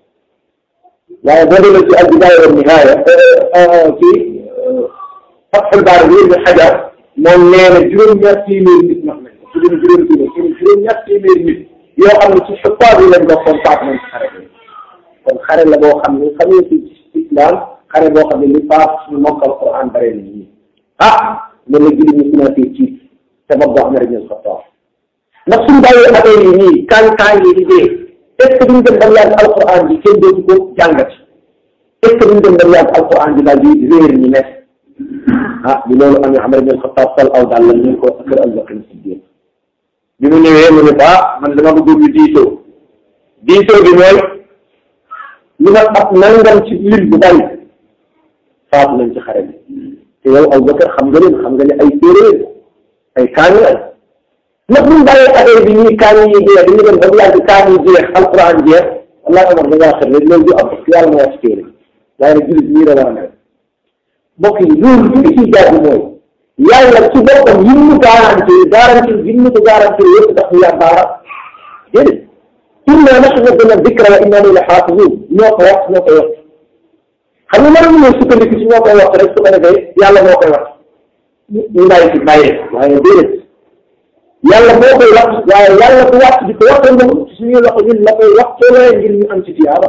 waaye boo demee ci al-bidaaya wa nihaaya ci Fathul Baari bi Ibn Hajar moom nee na juróom-ñaar téeméeri nit wax nañ ko su dee juróomi téeméeri juróom-ñaar téeméeri nit yoo xam ne ci xutaab yi lañ bokkoon faat nañ ci xare bi kon xare la boo xam ne xamee ci islam xare boo xam ne li faat suñu mokkal Quran bare na ñii ah loolu la julli ñu commencé ci sabab boo xam ne rek ñu xataab ndax suñu bàyyee affaire yi nii kaan kaan yi di dee est ce que duñ dem ba yàgg alquran bi kenn dootu ko jàngati est ce que duñ dem ba yàgg alquran bi daal di réer ñi nekk ah bi loolu amee Umar ibn Xattaab sol aw daal la ñu ko kër Abu Bakr Siddiq bi mu ñëwee mu ne ko ah man dama bëgg ñu diisoo diisoo bi mooy lu nga ab nangam ci lim bu bari faatu nañ ci xare bi te yow Abu Bakr xam nga leen xam nga ne ay séeréer ay kaani la ndax buñ bàyyee affaire bi ñuy kaani yi jeex dañu dem ba mu yàgg kaani yi jeex alquran jeex wallaahi Omar da ngaa xër rek loolu du am parce que yàlla moo wax ci téere waaye nag jullit ñii la war a mel mbokk yi loolu li ciy jaar mooy yàlla ci boppam yi mu garanti garanti yi mu ko garanti yëpp ndax ñu yàgg baara déedéet inna nahnu nazzalna dikra wa inna lahu lahafizun ñoo ko wax ñoo koy wax xam nga mën nañu sukkandiku ci ñoo koy wax rek su ko defee yàlla moo koy wax ñu bàyyi ci bàyyee waaye déedéet yàlla moo koy wax waaye yàlla du wàcc di ko waxee ñoom suñuy loxo ñun la koy wax coolee ngir ñu am ci tiyaaba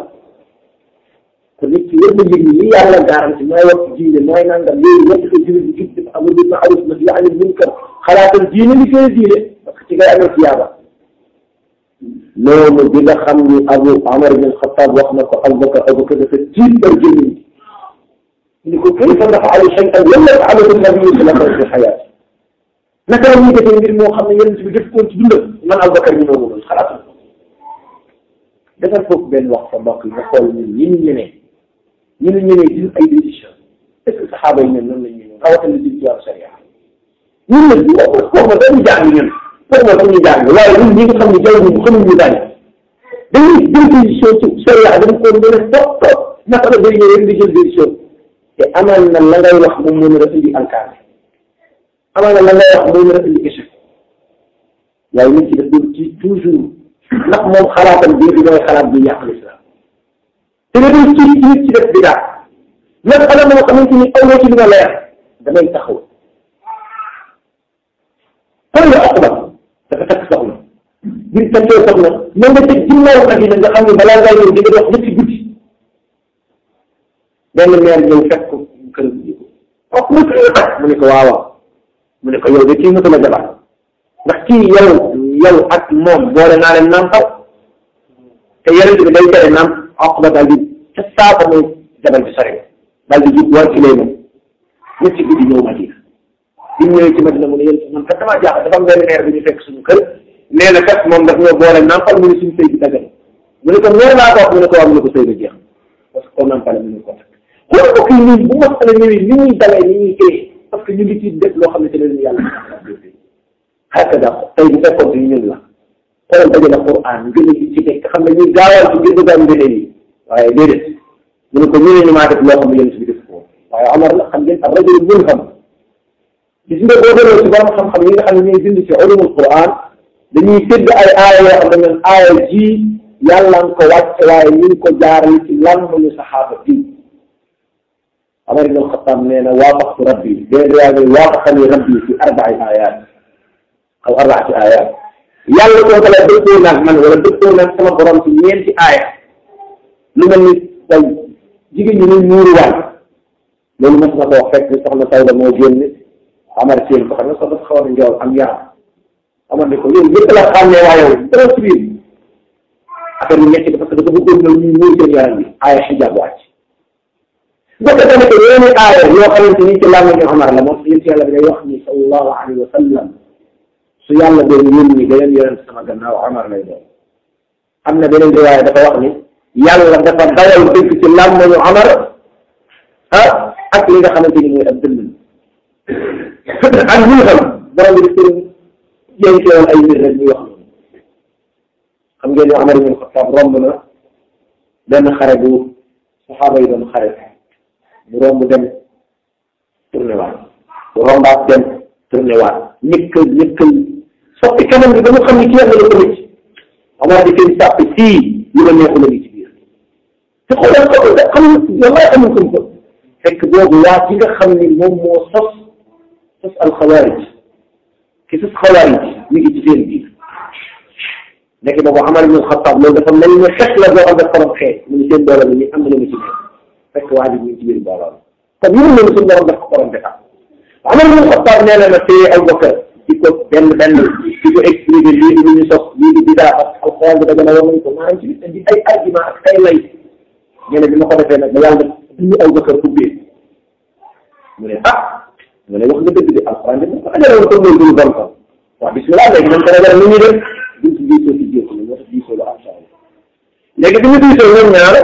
kon nit ki wër na yëg ni li yàlla garanti mooy wax ci diine mooy nangam léegi wax ko jullit bi jub amul bil ma'ruf nahyi anil munkar xalaatal diine li koy diine parce que ci ngay amee tiyaaba loolu bi nga xam ni Abu Amar bin Xattaab wax na ko Abubakar Abubakar dafa tiit par jëmmi ni ko kayfa naf'alu shay'an lam yaf'alhu nabi sallallahu alayhi wa sallam naka la ñuy defee mbir moo xam ne yonent bi def koon ci dundam man Abubakar ñu noonu loolu xalaatal ko defal foofu benn wax sa mbokk yi nga xool ñun ñi ñu ñemee ñu ne ñemee jël ay décision est-ce que saxaaba yi ñoom noonu la ñu ñëw rawatina jël ci wàllu sharia ñun nag bu ko foog ma dañuy jàng ñun foog ma dañuy jàng waaye ñun ñi nga xam ne jaww ji xamuñu dañ dañuy jël décision ci sharia dañ ko mën a topp topp naka la day ñëw rek di jël décision te amal na la ngay wax moom mën a indi alkaane amal na la ngay wax moom mën a indi échec waaye nit ki daf doon ci toujours ndax moom xalaatam bii bi mooy xalaat bi yàq l'islam te nga doon ci nit ci def bidaa même xanaa moo xamante ni aw ci li nga leer damay taxaw xool nga Uqba dafa takk soxna ngir takkee soxna na nga teg ginnaaw Madina nga xam ne balaa ngaa ñëw di nga dox ñetti guddi benn meer ñëw fekk ko kër gi wax mu mu ne ko waaw mu ne ko yow de kii mësula jabar ndax kii yow yow ak moom boole naa leen nampal te yeneen bi day tere namp Uqba daal di ca saako mooy jabal bi sore daal di jub war ci lay moom ñett ci guddi ñëw Madina bi mu ñëwee ci Madina mu ne yéen man kat damaa jaaxal dafa am benn maire bi ñu fekk suñu kër nee na kat moom daf ñoo boole nampal mu ne suñu sëy bi dagal mu ne ko meer laa ko wax mu ne ko waa mu ne ko sëy ba jeex parce que koo nampale mu ne ko takk xool ko kii nii bu masala ñëwee ni ñuy dalee ni ñuy téye parce que ñu ngi ci def loo xam ne te leen yàlla hakaza tey bu fekkoon ci ñun la xoolal dajale Qur'an ngën a ci nekk xam ne ñuy gaawal ci gën a gaaw ngëneel yi waaye déedéet mu ne ko ñu ne ñu maa def loo xam ne yéen si def ko waaye Omar la xam ngeen ak rajo mun xam gis nga boo demee ci borom xam-xam yi nga xam ne ñooy bind ci ulumul Qur'an dañuy tëdd ay aaya yoo xam ne ñoom aaya ji yàlla nga ko wàcc waaye ñu ngi ko jaarale ci lan ñu saxaaba bi Omar ibn Xattaab nee na waafaqtu rabbi déedéet yaa ngi waafaqani rabbi fi arba'i ayat aw arbaati ayat yàlla koo kala dëppoo naag man wala dëppoo naag sama borom ci ñeenti aaya lu mel ni tey jigéen ñi ñuy muuruwaay loolu mos na ko wax fekk soxna Sawda moo génn Amar seen ko xam ne sax dafa xaw a njool am yaram Amar ne ko yow yëpp la xàmmee waa yow dara ci biir affaire bi nekk parce que dafa bëggoon na ñuy muur seen yaram bi aaya xijaab wàcc bokk tamit yeneen aaya yoo xamante ni ci làmmiñu Amar la moom yéen ci yàlla bi day wax ni sallallahu alayhi wa sallam su yàlla doon yónni beneen yonent sama gannaaw Amar lay doon am na beneen riwaaya dafa wax ni yàlla dafa dawal dëgg ci làmmiñu Amar ah ak li nga xamante ni mooy ab dënd ak ñu xam borom bi di jénkewoon ay mbir rek ñuy wax noonu xam ngeen ne Amar ibn Xattaab romb na benn xare bu saxaaba yi doon xare mu romb dem tourné waat bu rombaat dem tourné waat ñëkkal ñëkkal soppi kanam bi ba mu xam ni kii am na lu ko nit Omar di seen sàpp sii lu la neexu la ngi ci biir te xoolal ko xam wallaay amul xam ko fekk boobu waa ci nga xam ni moom moo sos sos alxawaarij ki sos xawaarij mi ngi ci seen biir nekk boobu Omar ibn Xattaab loolu dafa mel ni xeex la boo xam ne xorom xeex mu ngi seen doole ni am na lu mu ci nekk fekk waa ji mu ngi ci biir mbooloo kon yëngu nañu suñu borom daf ko borom defar Omar ibn Xattaab nee na na téye Abubakar di ko benn benn di ko expliqué lii di lu ñu sos lii di bidaa ak alxuraan bi daga na war nañ ko maanaam ci indi ay argument ak ay lay nee na bi ma ko defee nag ba yàlla duñu Abubakar ubbee mu ne ah mu ne wax nga dëgg de alxuraan bi ko ajaloon ko loolu duñu bon ko waaw bismillah léegi nañ ko ragal ni ñuy def duñ ci diisoo ci jéego la moo tax diisoo lu am solo léegi bi ñu diisoo ñoom ñaar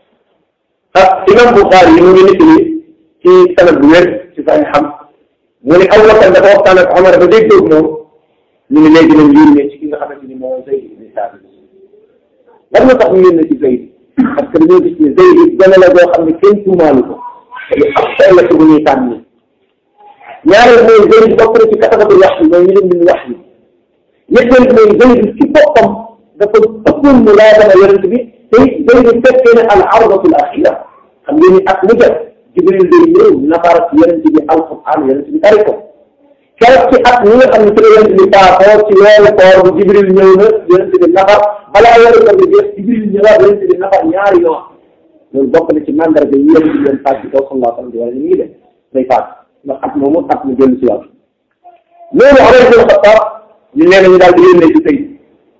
ah imam Buxaari yi mu ngi nit ni ci sanad bu wér ci say xam mu ne Abubakar dafa waxtaan ak Omar ba déggoog moom ñu ne léegi nañ yónnee ci ki nga xamante ni moo Zayd ibn Saabit lan moo tax ñu yónnee ci Zayd parce que dañoo gis ne Zayd gone la boo xam ne kenn tuumaalu ko te ab xel la ci bu ñuy tànn ñaareel mooy Zayd bokk na ci katabatul wax yi mooy ñu leen di wax yi ñetteel mooy Zayd ci boppam dafa ëppoon mu laa dama yonent bi te Zayd fekkee ne al ardatul axira xam ngeen ni ak mu jot Jibril day ñëw nafar yonent bi alquran yonent bi tari ko keroog ci at ñi nga xam ne ci la yonent bi paasoo ci weeru koor bu Jibril ñëw na yonent bi nafar balaa weeru koor bi jeex Jibril ñëwaat yonent bi nafar ñaari yoon loolu bokk na ci mandarga yi yonent bi doon paas ci kaw sallallahu alayhi wa sallam wala ni ngi def day paas ndax at moomu at mu dellu si waat loolu Omar ibn Xattaab ñu nee na ñu daal di yónnee ci Zayd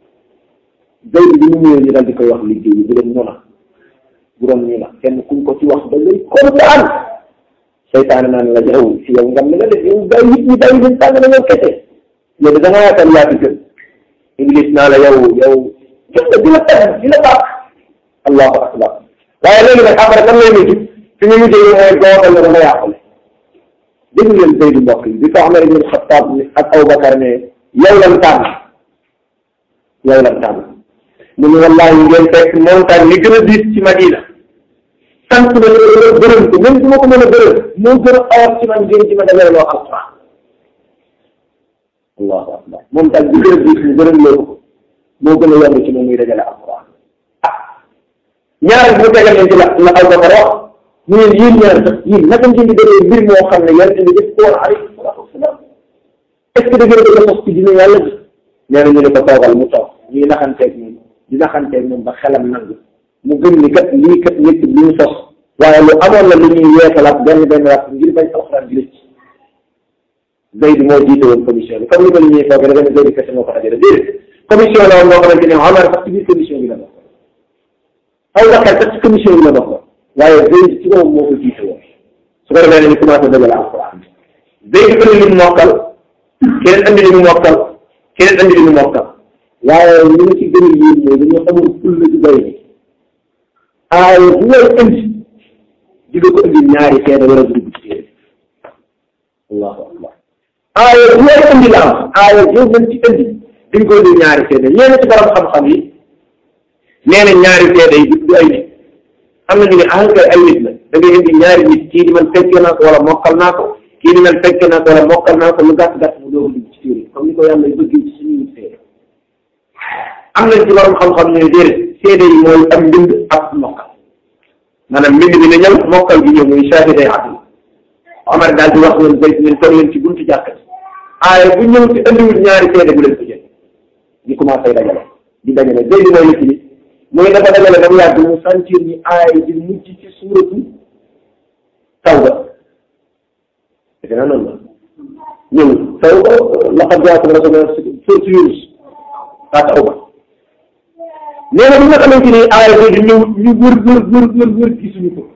Zayd bi mu ñëwee ñu daal di koy wax liggéey bi bu doon noona bu doon ñu la kenn kuñ ko ci wax da ngay kontaan seytaane naan la jaw si yow ngam ne la def yow day nit ñi day leen tàng na yow kese yow da nga yaakaar yaa fi gën Iblis naa la yow yow gis nga di la tàgg di la baax allahu akbar waaye léegi nag après lan lay mujj fi ñu mujjee mooy gootal la dama yàqule dégg ngeen Zayd mbokk yi bi ko Omar ibn Xattaab ak Abubakar ne yow lan tànn yow lan tànn mu ne wallaahi ngeen fekk montagne li gën a diis ci Madina sant na la gërëm ko même su ma ko mën a gërëm moo gën a xawat ci man ngeen ci ma demee loo alquran allahu akbar montagne bi gën a diis ñu gërëm loolu ko moo gën a yomb ci moom muy dajale alquran ah ñaareel bu tegal leen ci la la Abubakar wax ñu ne yéen ñaar sax yéen naka ngeen di defee mbir moo xam ne yonent bi def ko woon alayhi salaatu wasalaam est ce que da ngeen ko sos ci dina yàlla bi nee na ñu ne ko toogal mu toog ñuy naxanteeg moom di naxanteeg moom ba xelam nangu mu gëm ni kat lii kat nit li ñu sos waaye lu amoon la lu ñuy yeesalaat benn benn waat ngir bañ alxuraan di lëcc Zayd moo jiite woon commission bi comme ni ko li ñuy foogee dafa ne Zayd kese moo ko dajale déedéet commission la woon moo xamante ne Omar sax ci biir commission bi la bokk Abubakar sax ci commission bi la bokk waaye Zayd ci moom moo ko jiite woon su ko defee ne ñu commencé dajale alquran Zayd andi li mu mokkal keneen andi li mu mokkal keneen andi li mu mokkal waaye li ma ci gën a yéen mooy dañoo xamul ful la ci doy ni aaya bu ngay indi di nga ko indi ñaari seede wala dugg ci téere allahu akbar aaya bu ngay indi la am aaya joo mën ci indi di nga ko indi ñaari seede ñeena ci borom xam-xam yi nee na ñaari seede yi du ay nit am na ñu ne ah kay ay nit la da ngay indi ñaari nit kii di man fekke naa ko wala mokkal naa ko kii di man fekke naa ko wala mokkal naa ko lu gàtt gàtt mu doog a dugg ci téere comme ni ko yàlla bëggee ci suñuy seede am nañ ci borom xam-xam ne déedéet seede yi mooy am mbind ak mokkal maanaam mbind bi ne ñëw mokkal gi ñëw muy saati day àdduna Omar daal di wax leen béy leen toog leen ci buntu jàkka ji aaye bu ñëw ci andiwul ñaari seede bu leen ko jël di commencé dajale di dajale béy bi mooy nit ñi muy dafa dajale ba mu yàgg mu sentir ni aaye di mujj ci suuratu tawba defe naa noonu la ñëw tawba laqad jaakum rasulun suuratu Yunus waa tawba nee na bi nga xamante ni aaya boobu ñëw ñu wër wër wër wër wër gisuñu ko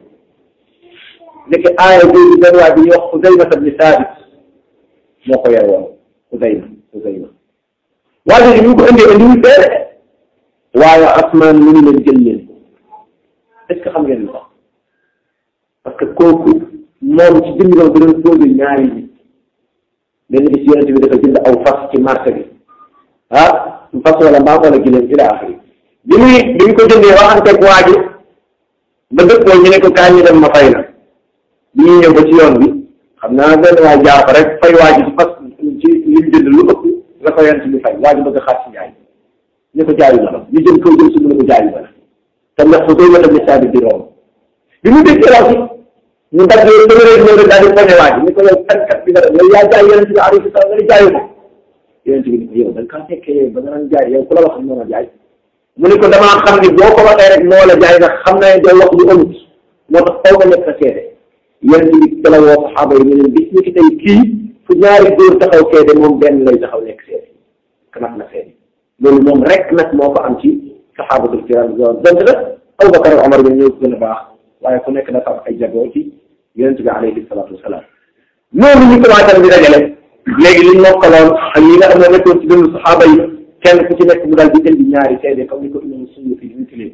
nekk aaya boobu benn waa bi ñuy wax Xuzayma ibn Saabit moo ko yore woon Xuzayma Xuzayma waa jooju ñu ko indee indiwul seede waaye asmaan mu ngi leen jël leen est ce que xam ngeen lu tax parce que kooku moom ci jënd doon doon posé ñaari nit benn bis yonent bi dafa jënd aw fas ci marché bi ah fas wala mbaam wala gileem ila axiri bi muy bi ñu ko jëndee waxanteeg waa ji ba dëkk ñu ne ko kaay ñu dem ma fay la bi ñuy ñëw ba ci yoon bi xam naa benn waay jaar fa rek fay waa ji ci fas ci li mu jënd lu ëpp la ko yonent bi fay waa ji bëgg a xaar ci njaay ñu ko jaayu la ñu jëm kaw jëm si mu ne ko jaayu la te ndax fu koy mën a misaal di romb bi mu déggee wax ñu dagg téeméer ñëw rek daal di poñe waa ji ni ko yow tànkat bi nga def yow yaa jaay yonent bi alayhi salaam nga ni jaayu ko yonent bi ni ko yow da nga kaa fekkee ba nga naan jaay yow ku la wax moo la jaay mu ne ko damaa xam ni boo ko waxee rek moo la jaay ndax xam naa ne doo wax lu amut moo tax faw nga nekk sa seede yonent bi ci la woo saxaaba yi ñu leen bis ni ki tey kii fu ñaari góor taxaw seede moom benn lay taxaw nekk seede kanat na seede loolu moom rek nag moo ko am ci saxaabatul kiram donte nag Abubakar ak Omar bi ñëw gën a baax waaye ku nekk dafa am ay jagoo ci yonent bi alayhi salaatu wasalaam noonu ñu commencé di dajale léegi liñ mokkaloon ak yi nga xam ne nekkoon ci dund saxaaba yi kenn ku ci nekk mu daal di indi ñaari seede comme ni ko imam Suyuti di wutilee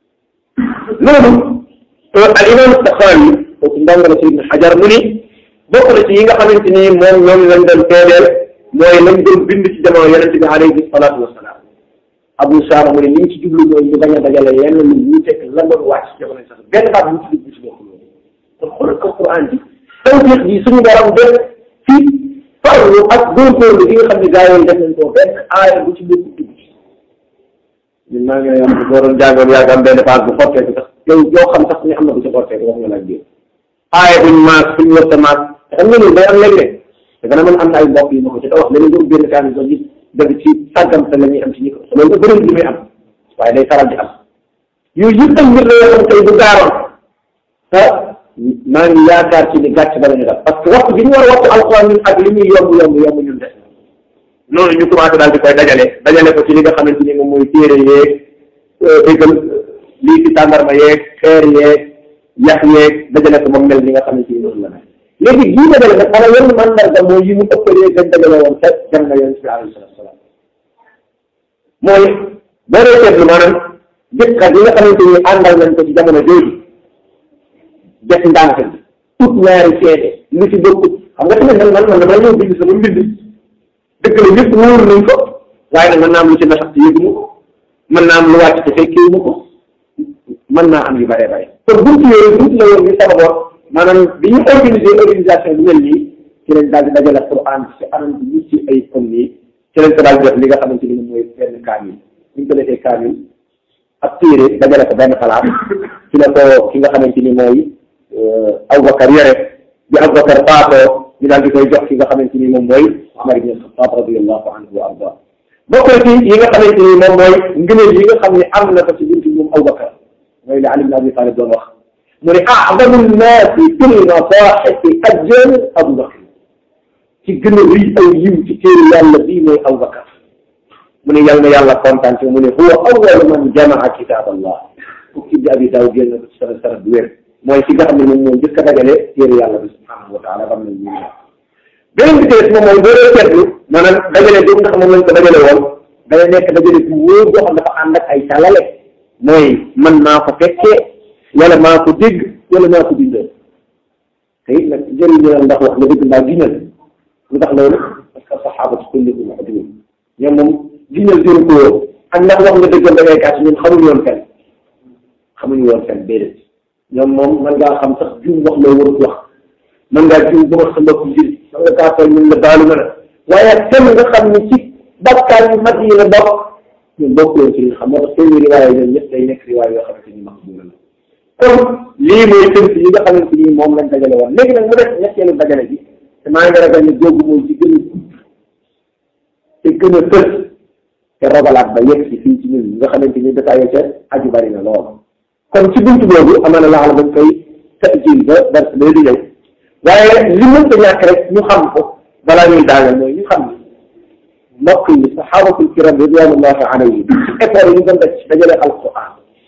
loolu al imam Saxawi kooku ndongo ci Ibn Xajar mu ni bokk na ci yi nga xamante ni moom ñoom lañ doon seedeel mooy lañ doon bind ci jamono yonente bi alayhi salaatu wasalaam Abu Saama mu ne li ñu ci jublu mooy ñu bañ a dajale yenn lu ñu teg la doon wàcc ci jamono sax benn baat bu ci dugg ci bokk loolu kon xoolal ko Quran bi tawfiq bi suñu borom def ci farlu ak góorgóorlu gi nga xam ne gaa yooyu def nañ ko benn aaya bu ci bokk dugg ci ñun maa ngi lay wax boo doon jàngoon yaa am benn phase bu xottee bi sax yow yoo xam sax ñu am na bu ci xottee bi wax nga laaj biir aaya buñ maas suñ wërta maas te xam nga loolu day am léeg-léeg te gën a mën am na ay mbokk yi ma ko ci wax léegi nga benn kaan so gis dëgg ci sàggante la ñuy am ci ñi ko loolu da bëri li muy am waaye day faral di am yooyu yëpp ay mbir la yoo xam tey bu gaaroon ah maa ngi yaakaar ci ni gàcc bala ñu def parce que waxtu bi ñu war a waxtu alxuraan ñun ak li muy yomb yomb yomb ñun def noonu ñu commencé daal di koy dajale dajale ko ci li nga xamante ni moom mooy téere yeeg déggal lii ci tàndarma yeeg xeer yeeg yax yeeg dajale ko moom mel ni nga xamante ni noonu la mel léegi bii dajale nag xanaa yenn mandarga mooy yi mu ëppalee gën dajale woon fekk dem na yonent bi alayhi salaatu salaam mooy boo dee seetlu maanaam jëkkat yi nga xamante ni àndal nañ ko ci jamono jooju def ndànk bi ut ñaari seede lu ci bokkut xam nga tamit man man man damaa ñëw bind sama mbind dëgg la ñëpp wóor nañ ko waaye nag mën naa am lu ci nasax te yëgu ma ko mën naa am lu wàcc te fekkee ma ko mën naa am yu bare bare kon buntu yooyu buntu la yoon bi sababoon maanaam bi ñu organiser organisation bu mel nii ci lañ daal di dajale Quran ci anam bi ñu ci ay comme nii ci lañ ko daal di def li nga xamante ni mooy benn kaamil bu ñu ko defee kaamil ak téere dajale ko benn xalaat ci la ko ki nga xamante ni mooy Abubakar yore bi Abubakar faatoo ñu daal di koy jox ki nga xamante ni moom mooy Umar ibn Xattaab radiyallahu anhu wa arda bokk na ci yi nga xamante ni moom mooy ngëneel yi nga xam ne am na ko ci buntu moom Abubakar mooy li Ali ibn Abi Talib doon wax mu ne a'zamu nnaasi fil masaahifi ajran Abubakar ci gën a rëy aw yiw ci téere yàlla bii mooy Abubakar mu ne yal na yàlla kontaan ci mu ne huwa awwalu man jamaa kitaab Allah fukki abi daaw génn ko ci sana sana bu wér mooy ki nga xam ne moom moo njëkk a dajale téere yàlla bi subhanahu wa taala xam nañ ñu beneen bi tees moom mooy boo dee seetlu maanaam dajale boobu nga xam moom lañ ko dajale woon dana nekk dajale bu wóor boo xam dafa ànd ak ay càllale mooy man maa ko fekkee wala maa ko dégg wala maa ko bindoo te it nag jëriñu la ndax wax nga dëgg mbaa giñal lu tax loolu parce que saxaabatu kullihum udul ñoom moom giñal jëru ko woon ak ndax wax nga dëggal da ngay kàcc ñun xamuñu woon fenn xamuñu woon fenn déedéet ñoom moom mën ngaa xam sax juum wax loo warut wax mën ngaa juum ba wax sa mbokk njëriñ mën nga kaa tooñ ñun la baalu ma la waaye kenn nga xam ne ci bakkaar yu mag yi la bokk ñun bokk yoon ci li xam moo tax seen riwaaya ñoom ñëpp day nekk riwaaya yoo xamante ni maqbula la kon lii mooy tënk yi nga xamante ni moom lañ dajale woon léegi nag mu def ñetteelu dajale bi te maa ngi ragal ne googu mooy ci gën a gudd te gën a fës te rogalaat ba yegg si fii ci ñun nga xamante ni détaillé ca aju bari na lool kon ci buntu boobu amaana laa la dañ koy tajil ba dars bee di ñëw waaye li mënta ñàkk rek ñu xam ko balaa ñuy daaneel mooy ñu xam ni mbokk yi saxaabatul kiram ridwanullahi alayhim effort yi ñu doon def ci dajale alquran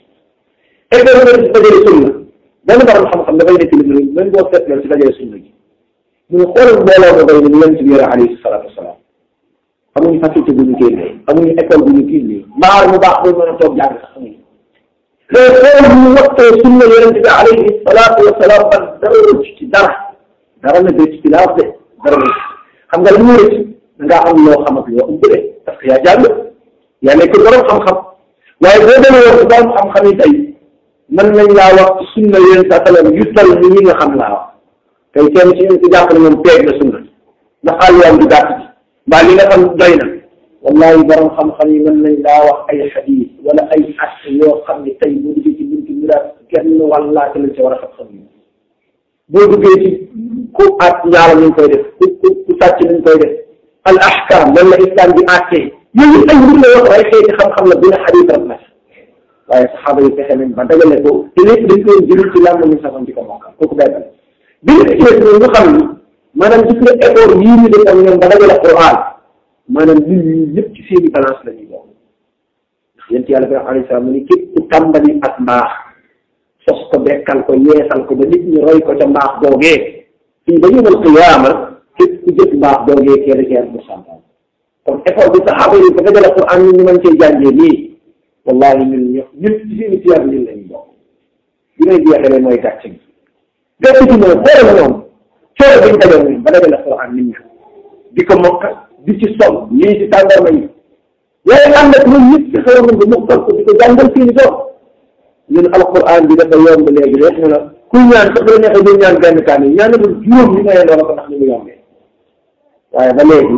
effort yi ñu ci dajale sunna benn borom xam-xam dafay nekk li mu ne même boo seetloo ci dajale sunna gi mu ne xoolal mbooloo ma bay ni ñu leen ci biir alayhi salaatu wasalaam amuñu faculté bu ñu génnee amuñu école bu ñu génnee mbaar mu baax bu mën a toog jàng sax amuñu mais xool bu ñu waxtee sunna yonente bi alayhi salaatu wasalaam ban dara rëcc ci dara dara na dëcc ci laa wax de dara rëcc xam nga li mu rëcc da ngaa am loo xam ak loo ëmb de parce que yaa jàng yaa nekk borom xam-xam waaye boo demee woon si borom xam-xam yi tey mën nañ laa wax ci sunna yonente sa salam yu tal ni ñi nga xam laa wax tey kenn ci ñun ko jàpp ne moom teeg na sunna ndax xaal yoon du gàtt ji mbaa li nga xam doy na wallahi borom xam-xam yi mën nañ laa wax ay xadiis wala ay at yoo xam ne tey boo duggee ci buntu miraas genn wàllaate lañ ci war a xam-xam yi boo duggee ci ku at ñaala ñu koy def ku ku ku sàcc ñu koy def al ahkam lan la islam bi àttee yooyu ay mbir la wax ay xeeti xam-xam la bi nga xadiis rek la waaye saxaaba yi fexe nañ ba dajale ko te lépp dañ koy jëriñ ci lan la ñu saxoon di ko mokkal kooku benn bi nga ci ñu xam ni maanaam gis nga effort yii ñu defoon ñoom ba dajale Qur'an maanaam nit ñi ñëpp ci seeni balance la ñuy bokk ndax yéen ci yàlla bi alayhi salaam mu ni képp ku tàmbali ak mbaax sos ko bekkal ko yeesal ko ba nit ñi roy ko ca mbaax boogee fii ba yawmal qiyaama képp ku jëf mbaax boogee kee da cee am pourcentage kon effort bi saxaaba yi ba dajale Qur'an ñun ñu mën cee jàngee nii wallahi ñun ñëpp ñëpp ci seeni siyaar ñun la ñuy bokk bi ngay jeexalee mooy gàcce gi gàcce gi mooy xoolal ñoom coono bi ñu dajale ñun ba dajale Qur'an nit ñi di ko mokkal di ci sol lii ci tàndarma yi waaye ànd ak ñun ñëpp ci xew nañ ko mokkal ko di ko jàngal seeni doom ñun alquran bi dafa yomb léegi rek ñu la kuy ñaan sax la neexee ñu ñaan benn kaamil ñaan na juróom ñu mayee loola ko ndax ni mu yombee waaye ba léegi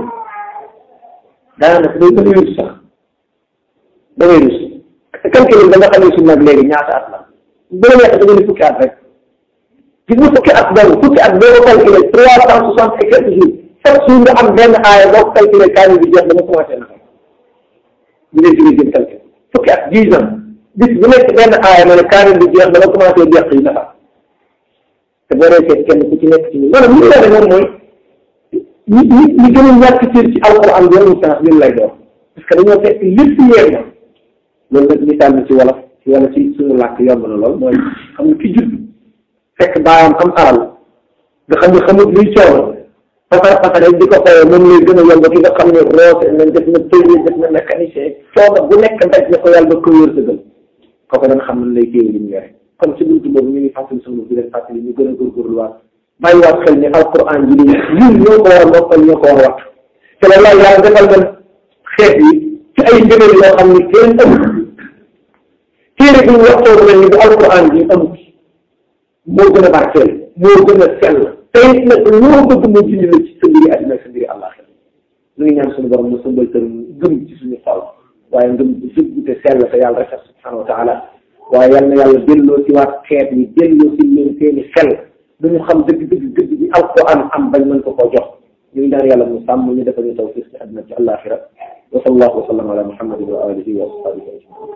daanaka day dangay rus sax dangay rus calcul da nga xam ne suñu nag léegi ñaata at la bu la neexee da nga ni fukki at rek gis nga fukki at boobu fukki at boo ko calculé trois cent soixante et quelques jours chaque jour nga am benn aaya boo ko calculé kaamil bi jeex dama commencé na ñu leen jóge jëm calcul fukki at dix ans bis bu nekk benn aaya ma ne kaamil bi jeex dama commencé jeex yi nafa te boo dee seet kenn ku ci nekk ci ñun maanaam li ñu la moom mooy ñi ñi ñi gën a ñàkk cër ci alquran bi yoonu sens ñun lay doon parce que dañoo fekk lépp yeer na loolu nag misaal bi ci wolof ci wala ci suñu làkk yomb na lool mooy xam nga ki judd fekk baayam am alal nga xam ne xamut luy coono fasar fasare di ko fayee moom lay gën a yomb ki nga xam ne roose nañ def na tëye def na mécanicien coono bu nekk daj na ko yàlla ba ko wér dëggal kooku dana xam ne lay téye li mu yore kon ci buntu boobu ñu ngi fàttali sunu di leen fàttali ñu gën a góorgóorluwaat bàyyiwaat xel ni alquran ji li ñun ñoo ko war a mokkal ñoo ko war a wattu te la laay yàlla defal na xeet yi ci ay ngëneel yoo xam ne kenn amul téere bi ñu waxtoo mel ni bu alquran ji amul moo gën a barkeel moo gën a sell tey nag loo bëgg moo jindi la ci sa mbiri àddina ak sa mbiri àllaaxira ñu ngi ñaan suñu borom mu sëmbal tër gëm ci suñu xol waaye ngëm bu dëgg te sell te yàlla rek subhanahu wa taala waaye yal na yàlla delloo ci waat xeet yi delloo ci leen seeni xel duñu xam dëgg dëgg dëgg bi alquran am bañ mën ko koo jox ñu ngi ñaan yàlla mu sàmm ñu defal ñu tawfiq ci àddina ci àllaaxira wa sallallahu wa sallam ala muhammadin wa alihi wa ashabihi ajmain